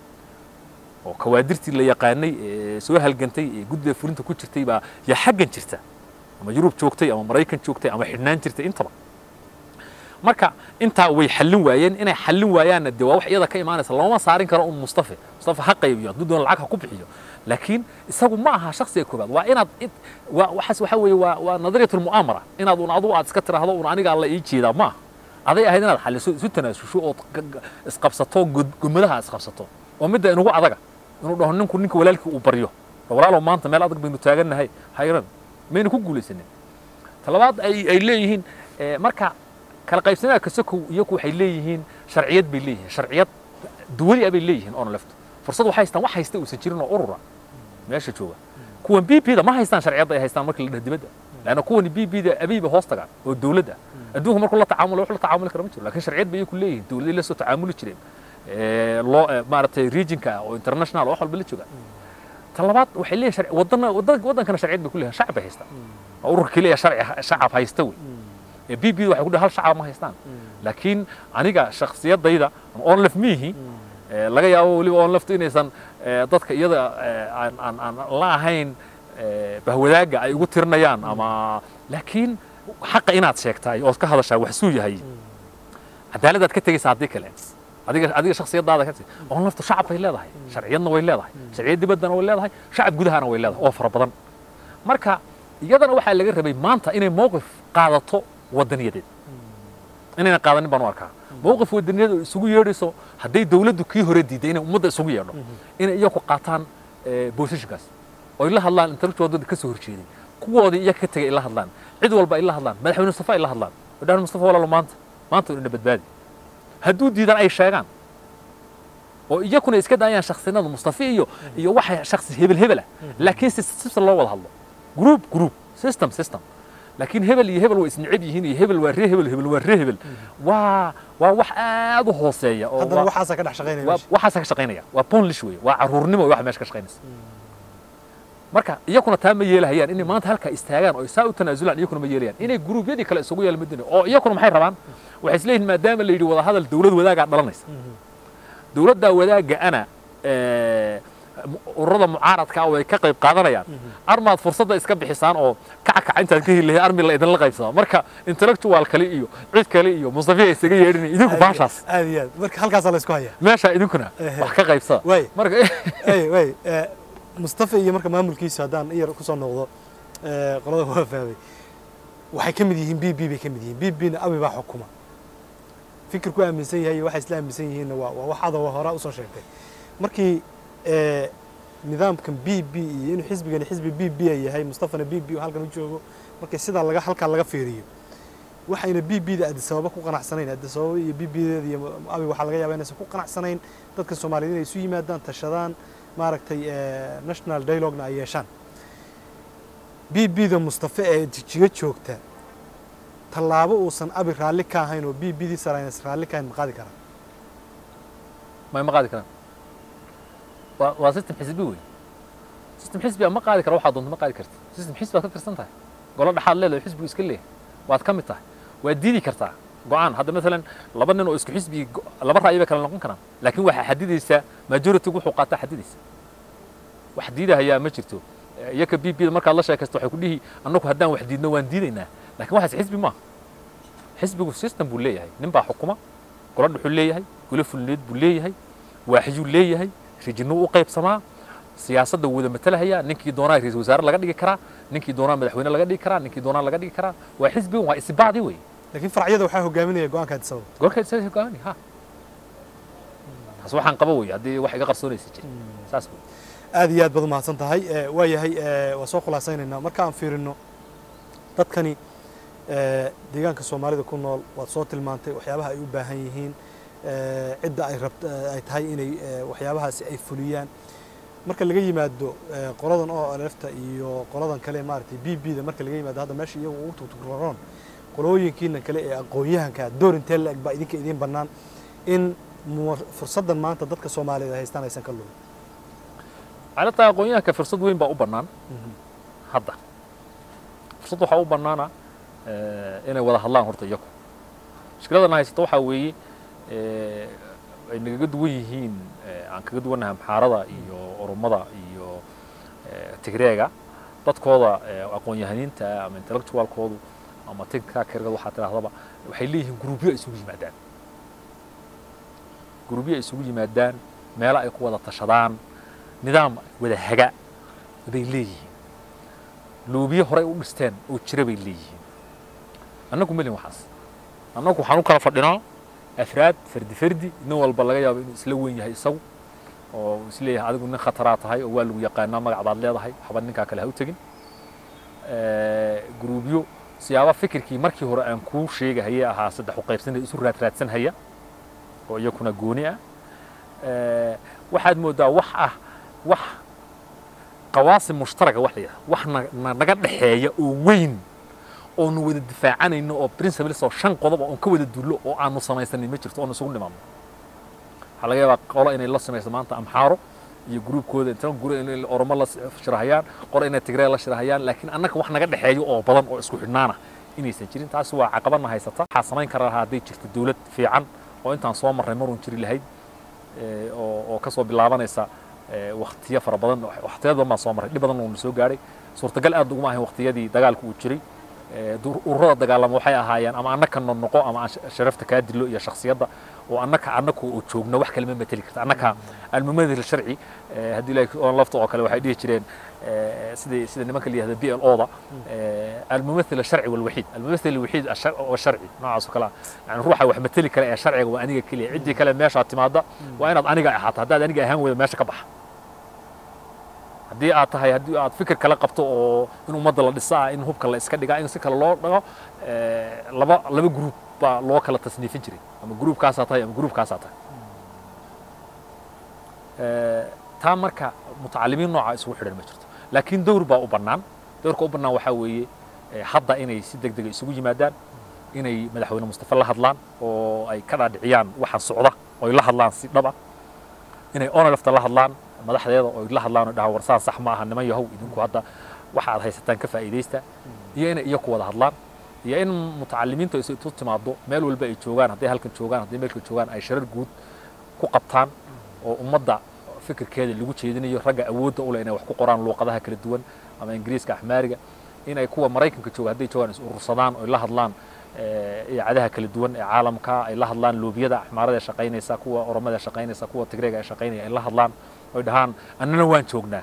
oo kawaadirtii la yaqaanay ee soo halgantay ee guddiga fulinta ku jirtay baa yaa xaggan jirta ama yurub joogtay ama maraykan joogtay ama xidhnaan jirtay intaba marka intaa way xallin waayeen inay xallin waayaanna dee waa wax iyada ka imaanaysa looma saarin karo un mustafa mustafa ha qaybiyo hadduu doona lacag ha ku bixiyo laakiin isagu ma aha shakhsiga koobaad waa inaad id- waa waxaas waxa weeye waa waa nadariyat lmu'aamara inaad un adigu aad iska tiraahdo un aniga alla ii jeedaa ma aha aday ahayd inaad xalliso isu tanaasusho ood ga- ga- isqabsato god- gomadaha aad isqabsato oo midda inugu adaga inuu dhaho ninku ninka walaalkii uu baryo walaalow maanta meel adag baynu taagannahay hayran mayna ku guulaysanin talabaad ay ay leeyihiin eh, marka kala qaybsanaa kasakow iyaku waxay leeyihiin sharciyad bay leeyihiin sharciyad duwali ah bay leeyihiin oona lefto fursad waxay haystaan wax haysta uusan jirin oo urura meesha jooga kuwan b p da ma haystaan sharciyadda ay haystaan markii la dhaho dibadda leanna kuwani b p da abiy ba hoos tagaan oo dowladda adduunka markuu la tacaamula wax la tacaamuli kara ma jiro lakin sharciyad bay ku leeyihin dowladay la soo tacaamuli jireen ee, loo ee, maaragtay regionka ah oo international oo wax walba la jooga ta labaad waxay leeyihin sharci wadana wadan- wadankana sharciyad bay ku leeyihin shacab bay haystaan waa ururka keliya sharci shacab haysta wey ee b p da waxay ku dhahay hal shacab ma haystaan laakiin aniga shakhsiyadayda on lef miihi ee, laga yaabo weliba on leftu inaysan ee, dadka iyada ee, aan aan aan la ahayn ee, bahwadaaga ay ugu tirinayaan ama laakiin xaqa inaad sheegtaay ood ka hadashaa wax suu yahay cadaaladaad ka tegaysaa haddii kale adiga adiga shakhsiyadaada ka on leftu shacab bay leedahay sharciyadna way leedahay sharciyad dibaddana way leedahay shacab gudahana way leedahay oo fara badan marka iyadana waxaa laga rabay maanta inay mowqif qaadato wadaniyadeed inayna qaadanin baan u arkaa mowqif wadaniyadeed oo isugu yeedhayso hadday dowladdu kii hore diiday inay ummadda isugu yeedho inay iyaku qaataan bosishinkaas oo ay la hadlaan intellectual ka soo horjeeday kuwoodii iyaga ka tegay ay la hadlaan cid walba ay la hadlaan madaxweyne mustafa ay la hadlaan oo dhahan mustafa walaalo maanta maanta ina badbaadi hadduu diidan ay sheegaan oo iyakuna iska daayaan shaksinada mustafa iyo iyo waxa shaksi hebel hebel ah laakiin si system loo wada hadlo group group system system laakiin hebel iyo hebel way isnicib yihiin iyo hebel waa ree hebel hebel waa ree hebel waa waa wax aad u hooseeya oo haddana waa- waxaasaa ka dhex shaqaynaya waa- meesha. waxaasaa ka shaqaynaya waa bonlish wey waa caruurnimo wey waxa meesha ka shaqaynaysa marka iyakuna taa ma yeelahayaan inay maanta halkaa istaagaan oo saa u tanaasulaan iyakuna ma yeelayaan inay guruubyadii kale isugu yeela madina oo iyakuna maxay rabaan waxay isleeyihin maadaama la yidhi wada hadal dowlad wadaagaa dhalanaysa dowladdaa wadaagga ana ee, mu- ururada mucaaradka ah way ka qayb qaadanayaan armaad fursadda iska bixisaan oo kackac intaad ka helahay armi la idinla qaybsadaa marka intellectual kale iyo cid kale iyo mustafiya isaga yeedhinay idinku baashaas aad iyo aad marka halkaasaa la isku hayaa meesha idinkuna Ehe. wax ka qaybsada Waay. marka ay way eh, mustafa iyo marka maamulkiisa haddaan in yar kusoo noqdo eh, qolada waa fahmay waxay ka mid yihiin b b bay ka mid yihiin b b na abi baa xukuma fikirku aaminsan yahay iyo waxay isla aaminsan yihiinna waa waa wax adoo hore usoo sheegtay markii eh, nidaamkan b b iyo inuu xisbigani xisbi b b ay yahay mustafana b b halkan u joogo markii sidaa laga halkaa laga fiiriyo waxayna b b da adisababa ku qanacsanayn adisababa iyo b b deeda iyo abi waxaa laga yaabaa inaysan ku qanacsanayn dadka soomaaliyeed inay isu yimaadaan tashadaan maaragtay eh, national dialogna ay yeeshaan b b da mustafa ee jijiga joogta tallaabo uusan abi raalli ka ahayn oo b b dii saraynas raalli ka ahayn ma qaadi karaa ma ma qaadi karaan waa waa system xisbi wey system xisbi ah ma qaadi kara waxaad doonto ma qaadi karta system xisbi baad ka tirsan tahay golo dhexaad leedahay xisbigu iska leeyahay waad ka mid tahay waad diidi kartaa go-aan hadda maalan laba nin oo isku xisbi go- laba ra'yi bay kala noqon karaan laakiin waxaa xadidaysaa majority wuxuu qaataa xadidaysa wax diidahayaa ma jirto Eh, iyaka b b da markaad la sheekaysto waxay ku dhihi annagu haddaan wax diidno waan diidaynaa laakiin waxaas xisbi maaha xisbigu system buu leeyahay nin baa xukuma golo dhuxuu leeyahay golo fulineed buu leeyahay waaxiyuu leeyahay rijinuu u qaybsamaa siyaasadda wuu wada matalahaya ninkii doonaa ra-iisul wasaare laga dhigi karaa ninkii doonaa madaxweyne laga dhigi karaa ninkii doonaa laga dhigi karaa waa xisbigan waa isbaacdi wey laakiin farcyada waxaa hogaaminaya go-aanka adisababa golka isaga hogaamini ha taas waxaan qaba wey haddii wax iga qarsoonaysa jir saas wey aad iyo aad baad umahadsan tahay Eh, waa yahay eh, waa soo khulaasaynaynaa marka aan fiirino dadkani eh, deegaanka soomaalida ku nool waad soo tilmaantay waxyaabaha ay u baahan yihiin eh, cidda ay rabt eh, ay tahay inay eh, waxyaabahaasi ay fuliyaan marka laga yimaado eh, qoladan oo lefta iyo qoladan kale maaragtay b b da marka laga yimaado hadda meesha iyagu ugu tugtugroon qolooyinkiina kale ee aqoon-yahanka door intee la eg baa idinka idiin bannaan in mu- fursaddan maanta dadka soomaaliyeed ay haystaan aysan ka lumin calata aqoon-yahanka fursad weyn baa u bannaan hadda fursad waxaa u bannaana eh, inay wada hadlaan horta iyaku mushkiladana haysato waxaa weeye eh, ay nagaga duwan yihiin eh, aan kaga duwannahay amxaarada iyo oromada iyo eh, tigreega dadkooda eh, aqoon-yahaniinta ama intellectualkoodu ama tinka kergada waxaa tidhahdaba waxay leeyihiin gruubyo ay isugu yimaadaan gruubyo ay isugu yimaadaan meelo ay ku wada tashadaan nidaam wada haga bay leeyihiin loobiye horey u dhisteen oo jira bay leeyihiin annagu melin waxaas annagu waxaan u kala fadhinaa afraad fardi fardi nin walba laga yaabo inuu isla weyn yahay isagu oo isleeyahay adigu nin khataraa tahay oo waa lagu yaqaanaa magacdaad leedahay waxba ninkaa kale ha u tegin gruubyo siyaaba fikirkii markii hore aan kuu sheegahayee ahaa saddex u qaybsanaya isu raadraadsanhaya oo iyakuna gooni ah waxaad mooddaa wax ah wax qawaasim mushtaraga wax la yidhahdo wax na- na- naga dhexeeya oo weyn oonu wada difaacanayno oo principles oo shan qodob oon ka wada dullo oo aanu samaysanin ma jirto oonu isugu nimaadno waxaa laga yaabaa qolo inay la samayso maanta amxaaro iyo gruubkooda inta guri inay oromo la shirahayaan qolo inay tigree la shirahayaan laakiin annaga wax naga dhexeeyo oo badan oo isku xidhnaana inaysan jirin taasi waa caqabadna haysata waxaa samayn kara lahaa hadday jirto dowlad fiican oo intaan soo marray maruun jiri lahayd ee, oo oo kasoo bilaabanaysa ee, waqtiyo fara badan waqtiyo badan baan soo marray dhib badan uuna soo gaadhay suurtagal aad uguma ahayn waqtiyadii dagaalku uu jiray ee, dur- ururada dagaalama waxay ahaayeen ama annaka noqo ama aan sh- sharafta kaa dilo iyo shakhsiyadda oo annaka annaka oo joogno wax kale ma mateli karta annaka almumadil sharci ee, haddii ilaahay oo lafta oo kale waxay dhihi jireen ee, sidii sida nimanka la yihahdo b l o da almumathil الشharci والوحيد الممثل الوحيد الشر- والشرعي noocaas oo kale ah. yani ruuxa wax mateli kara ee sharciga waa aniga keliya ciddii kale meeshaad timaada waa inaad aniga ahaato haddaad aniga ahaan weydo meesha ka baxa haddii aad tahay haddii aad fikir kala qabto oo in ummadda la dhisaa in hubka la iska dhigaa in si kale loo dhago ee, laba laba gruub baa loo kala tasniifin jiray ama gruubkaasaa tahay ama gruubkaasaa tahay Ee, taa marka mutacalimiin nooca isugu xidhan ma jirto laakiin dowr baa u bannaan dowrka u bannaan waxaa weeye ee, hadda inay si deg dega isugu yimaadaan inay madaxweyne mustafa la hadlaan oo ay ka dhaadhiciyaan waxaan socda oo ay la hadlaan si dhaba inay onolefta la hadlaan madaxdeeda oo ay la hadlaan oo dhahaan warsaan sax ma aha niman yahow idinku hadda waxa aad haysataan ka faa'iidaysta iyo inay iyaku wada hadlaan iyo in mutacalimiintu ay isu timaado meel walba ay joogaan hadday halkan joogaan hadday meelka joogaan ay sharar guud ku qabtaan oo ummadda fikirkeeda lagu jeedinayo ragga awoodda u leh inay wax ku qoraan luuqadaha kala duwan ama ingiriiska axmaariga inay kuwa maraykanka jooga hadday joogaan is urursadaan oo ay la hadlaan ee, idaacadaha kala duwan ee caalamka ay la hadlaan loobiyada axmaarada ee shaqaynaysa kuwa oromada ee shaqaynaysa kuwa tigreega ee shaqaynaya ay la hadlaan oy dhahaan annana waan joognaa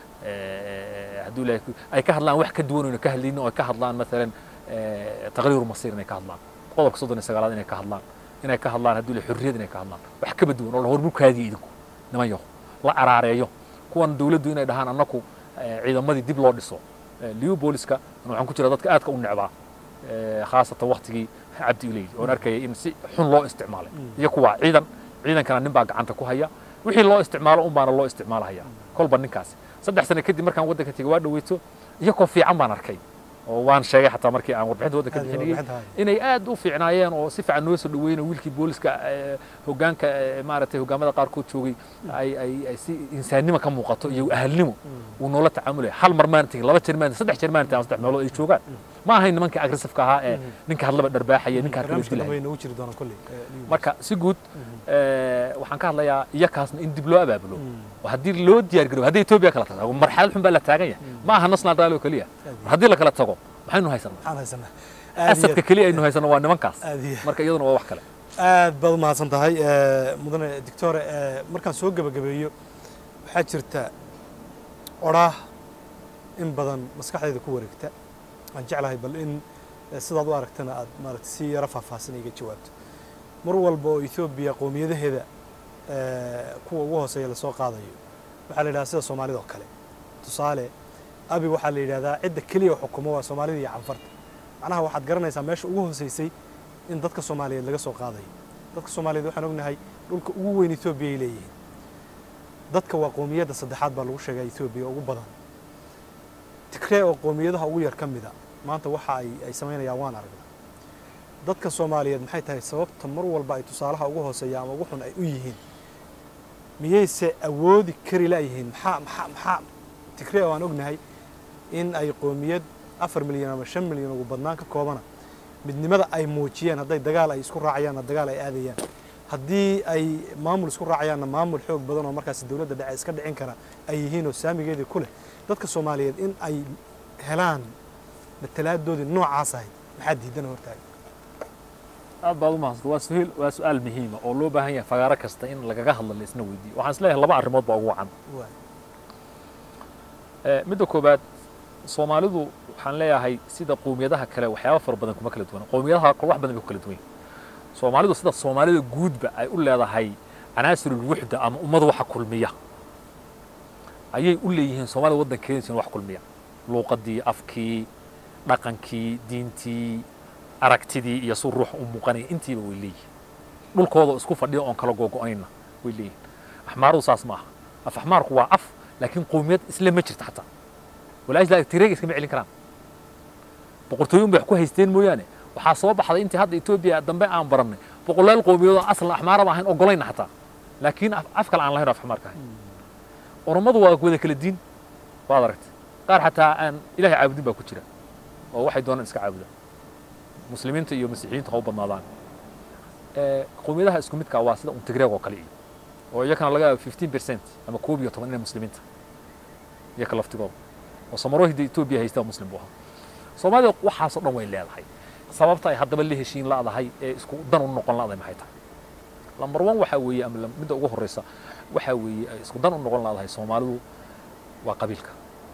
Ee, hadduu ilaahay ku- ay ka hadlaan wax ka duwan oyna ka hadlaynin oo ay ka hadlaan maalan ee, taqriiru masiir inay ka hadlaan qodobka soddon iyo sagaalaad inay ka hadlaan inay ka hadlaan hadduu ilaahay xurriyad inay ka hadlaan wax kaba duwan oo la hormurkaadiya idinku niman yaho la araareeyo kuwan dawladdu inay dhahaan annaku ee, ciidamadii dib loo dhiso Ee, liu booliska waxaan ku jira dadka aadka u necbaa ee, khaasatan waktigii cabdi ileydi oon arkayay in si xun loo isticmaalay iyo kuwa ciidan ciidankana nin baa gacanta ku haya wixii loo isticmaalo un baana loo isticmaalahaya kolba ninkaasi saddex sano kadib markaan waddanka tegey waa dhaweyto iyakoo fiican baan arkay oo waan sheegay xataa markii aan warbixinta waddanka Aad iyo bixinayay warbixinta inay aad u fiicnaayeen oo si fiican noo soo dhaweeyeen oo wiilkii booliska ee, hoggaanka ee, maaragtay hoggaamada qaarkood joogay ay ay ay si insaannimo ka muuqato iyo ahalnimo uu noola tacaamulaya hal mar maan tegin laba jeer maan tegin, saddex jeer maan tegin ama saddex meelood ay joogaan ma ahayn nimankii aggressiveka ahaa ee ninka hadlaba dharbaaxaya ninka hadlaba barnaamijka dilaya dambe nagu jiri doona kolley ee, Liverpool. marka si guud ee, waxaan ka hadlayaa iyakaasna in dib loo abaabulo oo haddii loo diyaar garobo haddii etoobiya kala tago marxalad xun baa la taagan yahay ma aha national rally oo keliya mar haddii la kala tago maxaynu haysanaa maxaan haysanaa aad iyo asadka keliya aynu haysano waa nimankaas aad iyo marka iyaduna waa wax kale aad baad u mahadsan tahay ee, mudane doctore ee, markaan soo gebagabeeyo waxaa jirta odhaah in badan maskaxdayda ku wareegta aan jeclahay bal in eh, sidaad u aragtana aad maaragta si yaro faahfaahsan iga jawaabto mar walba oo ethoobiya qowmiyadaheeda eh, kuwa ugu hooseeya lasoo qaadayo waxaa la yidhahdaa sida soomaalida oo kale tusaale abi waxaa la yidhahdaa cidda keliya xukumo waa soomaalida iyo canfarta macnaha waxaad garanaysaa meesha ugu hooseysay in dadka soomaaliyeed laga soo qaadayo dadka soomaaliyeed waxaan ognahay dhulka ugu weyn ethoobiya ay leeyihiin dadka waa qowmiyadda saddexaad baa lagu sheegaa ethoobiya ugu badan tigree oo qowmiyadaha ugu yar ka mida maanta waxa ay ay samaynayaan waan aragnaa dadka soomaaliyeed maxay tahay sababta mar walba ay tusaalaha ugu hooseeya ama ugu xun ay u yihiin miyayse awoodi kari laayihiin maxaa maxaa maxaa tigree oo aan ognahay in ay qowmiyad afar milyan ama shan milyan ugu badnaan ka koobana midnimada ay muujiyeen hadday dagaal ay isku raacayaanna dagaal ay aadayaan haddii ay maamul isku raacayaanna maamul xoog badan oo markaasi dowladda dhexe iska dhicin kara ay yihiin oo saamigeedii ku leh dadka soomaaliyeed in ay helaan matalaadoodii noocaas ahayd maxaa diidana hortaaga aad baad u mahadsan waa suhiil waa su-aal muhiima oo loo baahan yahay fagaaro kasta in lagaga hadlo la isna weydiiyo waxaan is leeyahay laba arrimood baa ugu wacan Waay. Ee, midda koobaad soomaalidu waxaan leeyahay sida qowmiyadaha kale waxyaaba fara badan kuma kala duwana qowmiyadaha kale wax badan bay ku kala duwan yihiin soomaalidu sida soomaalida guudba ay u leedahay canaasirul wuxda ama ummada waxa kulmiya ayay u leeyihiin soomaalida waddankeeda wax kulmiya luuqadii afkii dhaqankii diintii aragtidii iyo si ruux u muuqanaya intiiba way leeyihiin dhulkooda isku fadhiya oon kala googo'anayna way leeyihiin axmaaruhu saas ma aha af axmaarku waa af laakiin qowmiyad isle ma jirto xataa walaajla tireega iskama celin karaan boqortooyin bay wax ku haysteen mooyaane waxaa soo baxday intii hadda etoobiya dambe aan barannay boqolaal qowmiyadood aslan axmaaraba ahayn ogolayna xataa laakiin af kale aan lahayn oo af xamaarka ahayn oromadu waa wada kala diin waad aragtay qaar xataa aan ilahay caabudin baa ku jira oo waxay doonaan iska caabudaan muslimiinta iyo masiixiyiinta ha u badnaadaan qowmiyadaha isku midka waa sida untigreeg oo kale iyo oo iyakana laga yaaba fifteen percent ama koob iyo toban inay muslimiinta iyaka laftigooda oo samarohida etoobiya haystaa muslim buu ahaa soomaalida waxaasoo dhan way leedahay sababta ay haddaba la heshiin la'dahay ee isku dan u noqon la'dahay maxay tahay lambar one waxaa weeye ama midda ugu horreysa waxaa weeye ay isku dan u noqon la'dahay soomaalidu waa qabiilka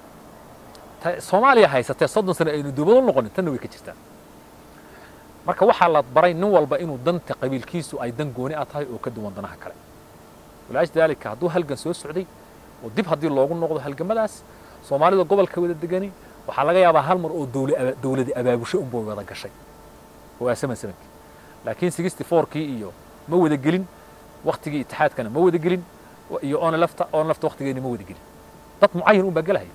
soomaaliya haysatee soddon sano aynu dowlad u noqonin tanna way ka jirtaa marka waxaa la baray nin walba inuu danta qabiilkiisu ay dan gooni ah tahay oo ka duwan danaha kale walaash daalika hadduu halgan soo socday oo dib haddii loogu noqdo halgamadaas soomaalida gobolka wada degani waxaa laga yaabaa hal mar oo dowladi abaabusho unba wada gashay oo waa saman samankii laakiin sixty fourkii iyo ma wada gelin waktigii itixaadkana ma wada gelin iyo oona lafta oona lafta waktigeeni ma wada gelin dad mucayan unbaa gelahaya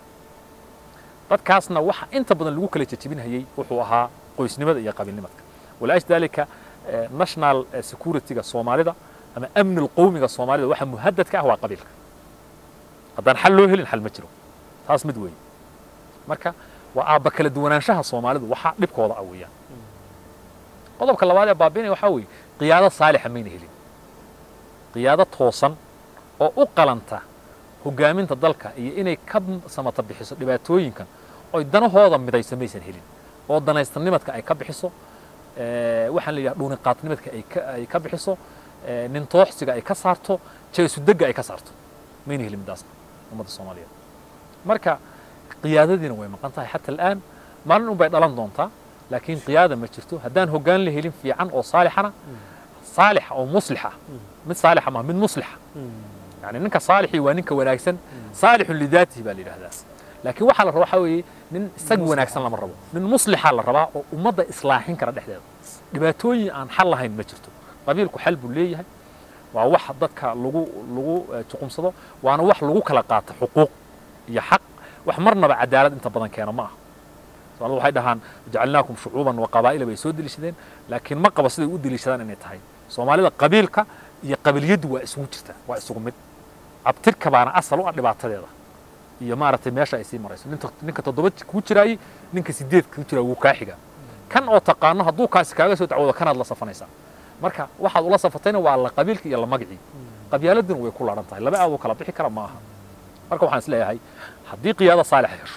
dadkaasna waxa inta badan lagu kala jajabinhayey wuxuu ahaa qoysnimada iyo qabiilnimadka walaash daalika national securityga soomaalida ama amni lqowmiga soomaalida waxa muhadadka ah waa qabiilka haddaan xal loo helin xal ma jiro taas mid weeye marka waa aabba kala duwanaanshaha soomaalidu waxaa dhibkooda ah weeyaan qodobka labaad ee baabiinaya waxaa weeye qiyaado saalixa mayna helin qiyaado toosan oo u qalanta hogaaminta dalka iyo inay ka samata bixiso dhibaatooyinkan oy danahooda midayso maysan helin oo danaystanimadka ay ka bixiso waxaan la yidhaha dhuuniqaadnimadka ay ka bixiso nintooxsiga ay ka saarto jeesudegga ay ka saarto mayna helin midaasna ummadda soomaaliyeed marka qiyaadadiina way maqan tahay xata al'aan maalin un bay dhalan doontaa laakiin qiyaada ma jirto haddaan hoggaan la helin fiican oo saalixana saalixa oo muslixa mid saalixa maaha mid muslixa يعني ninka صaalixii waa ninka wanaagsan saalixun lidaatihi baa la yidhahdaa laakiin waxaa la rabaa waxaa weeye nin isaga wanaagsan lama rabo nin muslixaa la rabaa oo ummadda islaaxin kara dhexdeeda dhibaatooyin aan xal lahayn ma jirto qabiilku xal buu leeyahay waa wax dadka lagu lagu juqumsado waana wax lagu kala qaato xuquuq iyo xaq wax marnaba cadaalad inta badan keena ma aha soomaalida waxay dhahaan jacalnaakum shucuuban wa qabaa'ila bay soo deliishadeen laakiin ma qaba siday u deliishadaan inay tahay soomaalida qabiilka iyo qabiiliyaddu waa isugu jirta waa isugu mid abtirka baana asal u ah dhibaatadeeda iyo maaragtay meesha ay sii marayso ninka ninka toddoba kuu jiraayey ninka sideed kuu jiraa wuu kaa xiga kan oo taqaano hadduu kaasi kaaga soo dacwoodo kanaad la safanaysaa marka waxaad ula safatayna waa la qabiilka iyo la magicii qabyaaladuna way ku laadhan tahay laba aadoo kala bixi kara ma aha marka waxaan is leeyahay haddii qiyaado saalixa hesho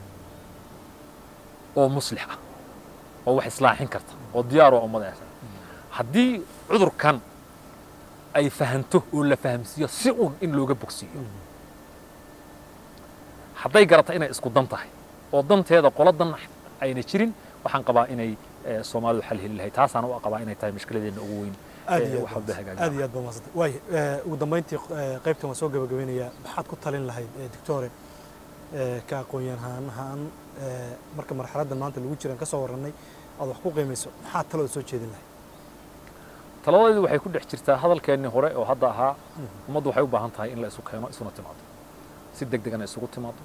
oo muslix ah oo wax islaaxin karta oo diyaar oo ummada haddii cudurkan ay fahanto oo la fahamsiiyo si un in looga bogsiiyo hadday garata inay isku dan tahay oo danteeda qolo dan ayna jirin waxaan qabaa inay soomaalidu xal heli lahay taasaan u qabaa inay tahay mushkiladeena ugu weyn aad iyo aad aad iyo aad baa mahadsantay waay ugu dambayntii qaybtan waan soo gabagabeynayaa maxaad ku talin lahayd doctore ka aqoon-yahan ahaan marka marxaladdan maanta lagu jiraan ka soo warrannay aad wax ku qiimayso maxaad talooda soo jeedin lahayd talabadeedu waxay ku dhex jirtaa hadalkeennii hore oo hadda ahaa ummaddu waxay u baahan tahay in la isu keeno isuna timaado si deg degana isugu timaado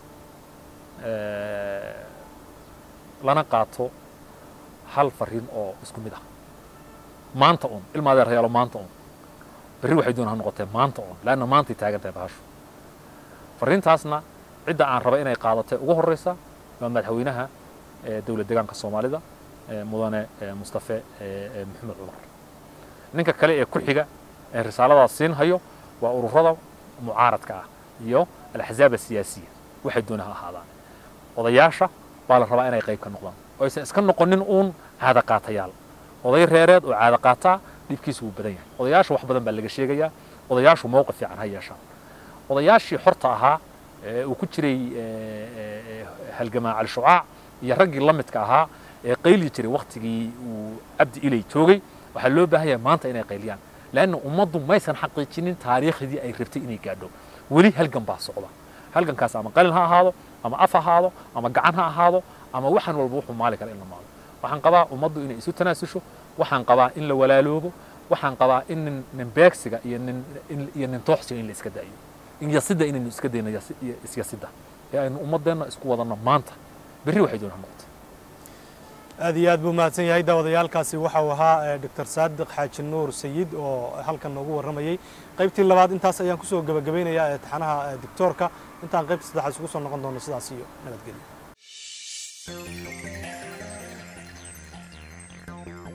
lana qaato hal fariin oo isku mid ah maanta un ilma adeerayaalo maanta un berri waxay doona ha noqotee maanta un laanna maantay taagan tahay bahashu fariintaasna cidda aan raba inay qaadatay ugu horreysa waa madaxweynaha dowlad deegaanka soomaalida mudane mustafe maxamed cumar ninka kale ee ku xiga ee risaaladaas siin hayo waa ururada mucaaradka ah iyo alaxzaab asiyaasiya waxay doona ha ahaadaan odayaasha baa la rabaa inay qayb ka noqdaan oo aysan iska noqonin uun caada qaatayaal oday reereed oo caada qaataa dhibkiisa wuu badan yahay odayaasha wax badan baa laga sheegayaa odayaashu mowqif fiican ha yeeshaan odayaashii xorta ahaa uu ku jiray halgamaa cali shucaac iyo raggii la midka ahaa ee qayli jiray waktigii uu cabdi ilay joogay waxaa loo baahan yahay maanta inay qayliyaan leanna ummaddu maysan xaqiijinin taariikhdii ay rabtay inay gaadho weli halgan baa socda halgankaas ama qalin ha ahaado ama af ha ahaado ama gacan ha ahaado ama waxaan walba wuxuu maali kara in la maalo waxaan qabaa ummaddu inay isu tanaasusho waxaan qabaa in la walaaloobo waxaan qabaa in nin nin beegsiga iyo nin iyo nin tooxsiga in la iska daayo in yasidda inaynu iska dayno yasi- iyo isyasidda ee aynu ummaddeenna isku wadanno maanta berri waxay doonaa noqoto aad iyo aad buu mahadsan yahay daawadayaalkaasi waxa uu ahaa eh, dr saadiq xaaji nuur sayid oo halkan noogu warramayey qaybtii labaad intaas ayaan kusoo gebagabeynayaa ee taxanaha eh, doctoorka intaan qaybta saddexaad isugu soo noqon doono sidaas iyo nabadgelyo